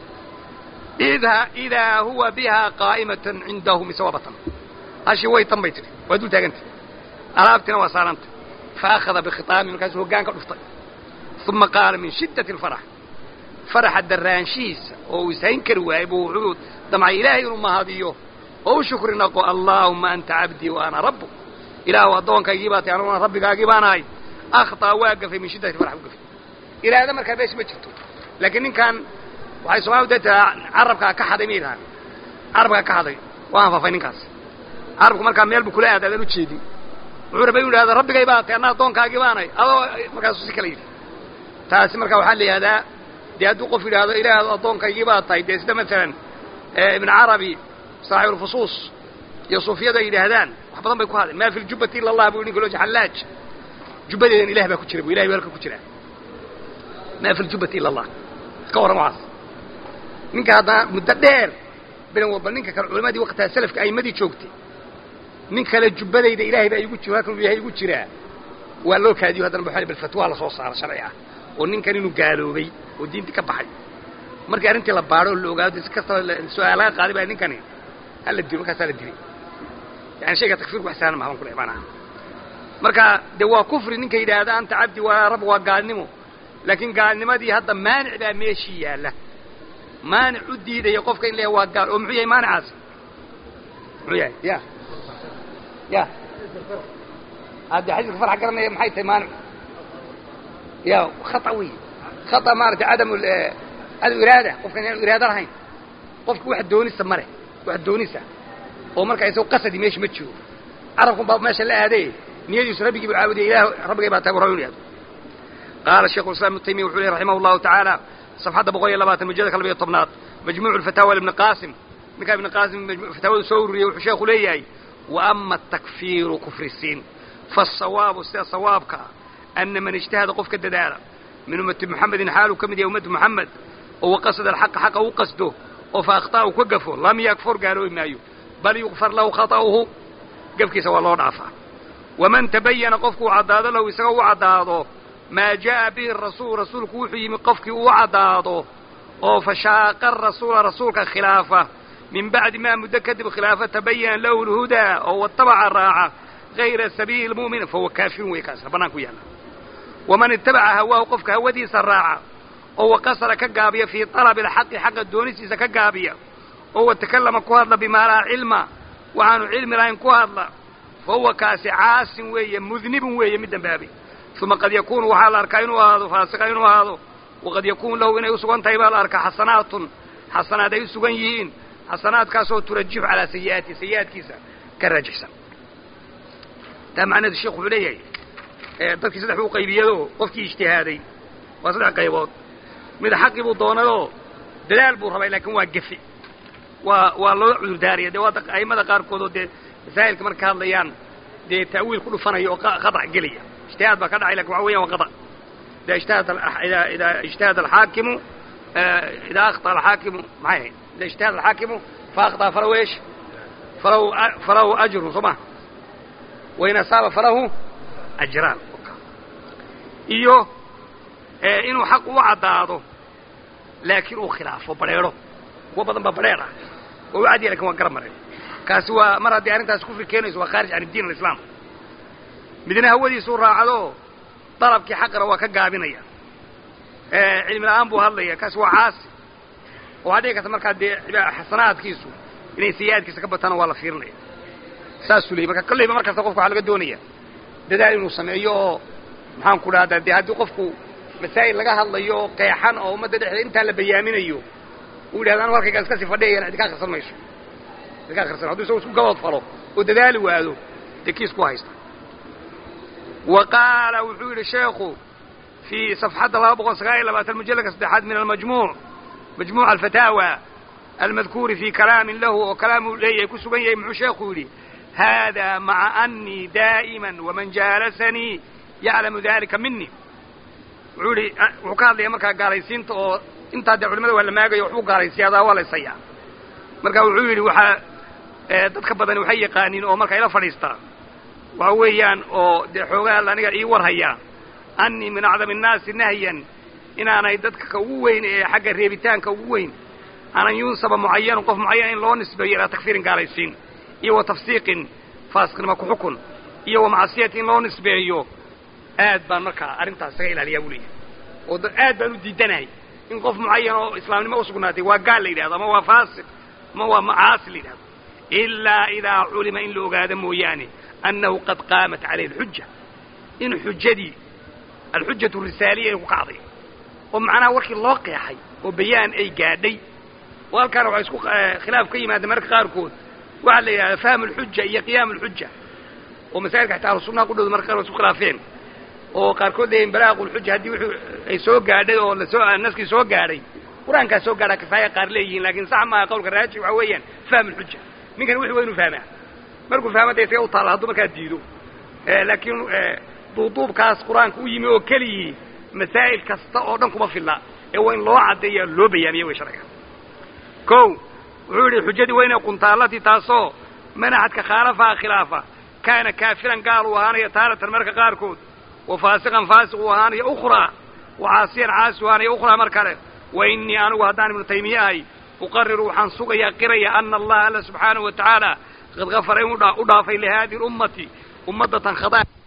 idha idaa huwa bihaa qaa'imatan cindahu mise waa batan hashii way tan bay tidhi waa dul taagantay alaabtina waa saarantay fa akhada bikhitaami markaasuu hoggaan ka dhuftay uma qaala min shiddati alfarax faraxa daraanshihiisa oo uu ishayn kari waayey buu wuxuu damcay ilaahay inuu mahadiyo oo u shukri naqo allaahuma anta cabdii wa ana rabbuk ilaahu addoonkaygii baa tay anuguna rabbigaagii baan ahay akhطaa waa gafay min shiddati farax u gafay ilaahda markaa meesha ma jirto laakiin ninkan waxay soomalidu dee tiraa carabkaa ka xaday ma yidhahaan carabkaa ka xaday waa anfafay ninkaas carabku markaa meel buu kula aada adaan ujeedin wuxuu rabay inu yidhahda rabbigay baa tay anna addoonkaagii baanay adoo markaasuu si kala yidhi taasi marka waxaa la yidhahdaa dee hadduu qof yidhaahdo ilaahdu addoonkaygii baa tahay dee sida maalan ibn carabi saaxibulfusuus iyo suufiyadu ay yidhaahdaan wax badan bay ku hadleen maa fi ljubati ila allah bu ninka loo xallaaj jubbadeedan ilah baa ku jira bu ilahay baa halka ku jiraa maa fi ljubati ila allah ka warran waxaas ninka haddana muddo dheer bilan walba ninka kale culimadii waqtigaa salafka a'imadii joogtay nin kale jubbadayda ilahay baa igu jira halkan ilahay igu jiraa waa loo kaadiyo haddana buxaali bal fatwaa la soo saaro sharci ah oo ninkan inuu gaaloobay oo diintii ka baxay markii arrintii la baadho oo la ogaado si kastaba su-aal laga qaaday baa ninkani hala dilo markaasaa la dilay yani shayga takfiirku wax sahlan mahaban kule maanaha marka dee waa kufri ninka yidhaahda anta cabdi waa rab waa gaalnimo laakiin gaalnimadii hadda maanic baa meeshii yaalla maanic u diidaya qofka in la waa gaal oo muxuu yahay maanicaasi muxuu yahay ya ya hadde xadiiska farx garanaya maxay tahay maanic ya khata wey khata maaragtay cadam cadam iraada qofkan inaan iraado lahayn qofka wax doonisa ma leh wax doonisa oo marka isagoo qasadi meesha ma joogo carabkun baa meesha la aadaye niyadiisu rabbigii buu caabudiya ilah rabbigay baa tahay warra inu yahdo qaala sheikhu islam ibnu taymiya wuxuu lehy raximah allahu tacaala safxadda boqol iyo labaatan mujada ka labayo tobnaad majmuucu lfataawa libni qaasim ninkaa ibni qaasim fataawada soo ururiyey wuxuu sheekhu leeyahay wa ama atakfiiru kufrisiin faasawaabu sida sawaabka ana man ijtahada qof ka dadaala min ummati muxamedin xaaluu ka mid yahay ummatu muxamed oo waqasada alxaqa xaqa u qasdo oo fa akhطa'u ka gafo lam yakfur gaaloobi maayo bal yukfar lahu khaطa'uhu gafkiisa waa loo dhaafaa waman tabayana qofku uu caddaado lahu isagoo u caddaado maa jaءa bihi rasuul rasuulku wuxuu yimi qofkii uu caddaado oo fashaaqa rasuula rasuulka khilaafa min bacdi maa muddo kadib khilaafa tabayana lahu lhudaa oo watabaca raaca gayra sabiili lmu'min fahuwa kaafirun wey kaasna bannaan ku yaalla waman itabaca hawaahu qofka hawadiisa raaca oo waqasara ka gaabiya fii talabi alxaqi xaqa doonistiisa ka gaabiya oo watakallama ku hadla bimaa laa cilma waxaanu cilmi lahayn ku hadla fa huwa kaasi caasin weeye mudnibun weeye mid dambaabay uma qad yakuunu waxaa la arkaa inuu ahaado faasiqa inuu ahaado waqad yakuunu lahu inay u sugan tahay baa la arkaa xasanaatun xasanaad ay u sugan yihiin xasanaadkaasoo turajixu calaa sayi'aati sayi'aadkiisa ka raajixsan taa macnaheedu sheekhu wuxuu leeyahay dadkii saddex buu qaybiyado qofkii ijtihaaday waa saddex qaybood mid xaqii buu doonadoo dadaal buu rabay laakiin waa gefi waa waa loo cudurdaaraya dee waa a'immada qaarkood oo dee masaa'ilka marka hadlayaan dee ta'wiil ku dhufanaya oo qadac gelaya ijtihaad baa ka dhacay lakin waxa weyan waa qadac idaa ijtahada idaa idaa ijtahada alxaakimu idaa akhطأ alxaakimu maxay ahayd idaa ijtahada alxaakimu fa akhطأ falahu eesh falahu falahu ajrun soo ma wain asaaba falahu ajraan iyo inuu xaq u caddaado laakiin uu khilaafo badrheedho kuwa badan baa badrheer ah waa u cadiya lakin waa garab mareen kaasi waa mar haddii arrintaas kufri keenayso waa khaarij can diin alislaam midna hawadiisuu raacdo dalabkii xaqana waa ka gaabinaya cilmi la-aan buu hadlaya kaasi waa caasi oo waxaa dhici karta markaa dee xasanaadkiisu inay sayi-aadkiisa ka bataano waa la fiirinaya saasuu leeyay marka kolleyba markasta qofka waxaa laga doonaya dadaal inuu sameeyo oo maxaan ku dhahdaa dee haddii qofku masaa'il laga hadlayo oo qeexan oo ummadda dhexdeeda intaa la bayaaminayo uu yidhahda anu halkaygaa iska sii fadhiyayana cid ka akhrisan mayso cid ka akhrisan hadduu isago isku gabood falo oo dadaali waado dee kiis ku haysta wa qaala wuxuu yidhi sheekhu fii safxadda laba boqol sagaal iyo labaatan mujalladka saddexaad min almajmuuc majmuuc alfataawa almadkuuri fii kalaamin lahu oo kalaamuu leeyahay ku sugan yahay muxuu sheekhu yidhi hada maca anii daa'iman waman jaalasanii yaclamu dalika mini wuxuu yihi wuxuu ka hadlaya markaa gaalaysiinta oo intaa dee culimada waa la maagayo waxbuu gaalaysiyadaa waa laysayaa marka wuxuu yidhi waxaa dadka badani waxay yaqaaniin oo marka ila fadhiistaa waxa weeyaan oo dee xoogaa aniga ii warhayaa anii min acdami annaasi nahyan inaanay dadka ka ugu weyn ee xagga reebitaanka ugu weyn anan yunsaba mucayanun qof mucayan in loo nisbeeyo ilaa takfiirin gaalaysiin iyo wa tafsiiqin faasiqnima ku xukun iyo wa macsiyati in loo nisbeeyo aad baan markaa arrintaas isaga ilaaliyaa buu leeyahay oo aad baan u diidanahay in qof mucayan oo islaamnimo usugnaatay waa gaal la yidhahdo ama waa faasiq ama waa macaasi la yidhahdo ilaa idaa culima in la ogaado mooyaane annahu qad qaamat calayhi alxuja in xujadii alxujatu risaaliya ay ku kacday oo macnaha warkii loo qeexay oo bayaan ay gaadhay oo halkaana waxaa isku khilaaf ka yimaada mararka qaarkood waxaa la yidhahdaa fahmu alxuja iyo qiyaam alxuja oo masaa'ilka xataa ahlusunnaha ku dhowda marka qaar waa isku khilaafeen oo qaarkood leeyihin balaaqu lxuja haddii wuxuu ay soo gaadhay oo lasoo naskii soo gaadhay qur-aankaa soo gaadhaa kifaaya qaar leeyihiin laakiin sax maaha qawlka raajix waxaa weeyaan fahmu alxuja ninkan wixii waa inuu fahmaa markuu fahma dee isaga u taalla hadduu markaa diido laakiin duuduubkaas qur-aanka u yimi oo keliyii masaa'il kasta oo dhan kuma filla ee waa in loo caddeeya loo bayaamiya way sharciga ko wuxuu yidhi xujadii waa inay quntaallatii taasoo manaxadka khaalafaha khilaafa kaana kaafiran gaal uu ahaanaya taaratan marka qaarkood wa faasiqan faasiq uu ahaanaya ukhraa wa caasiyan caasi u ahaanaya ukhraa mar kale wa innii anigu haddaan ibnu taymiye ahay uqariru waxaan sugayaa qiraya ana allaha alla subxaanahu wa tacaala qad gafara in u dhaafay lihaadihi lummati ummaddatan khada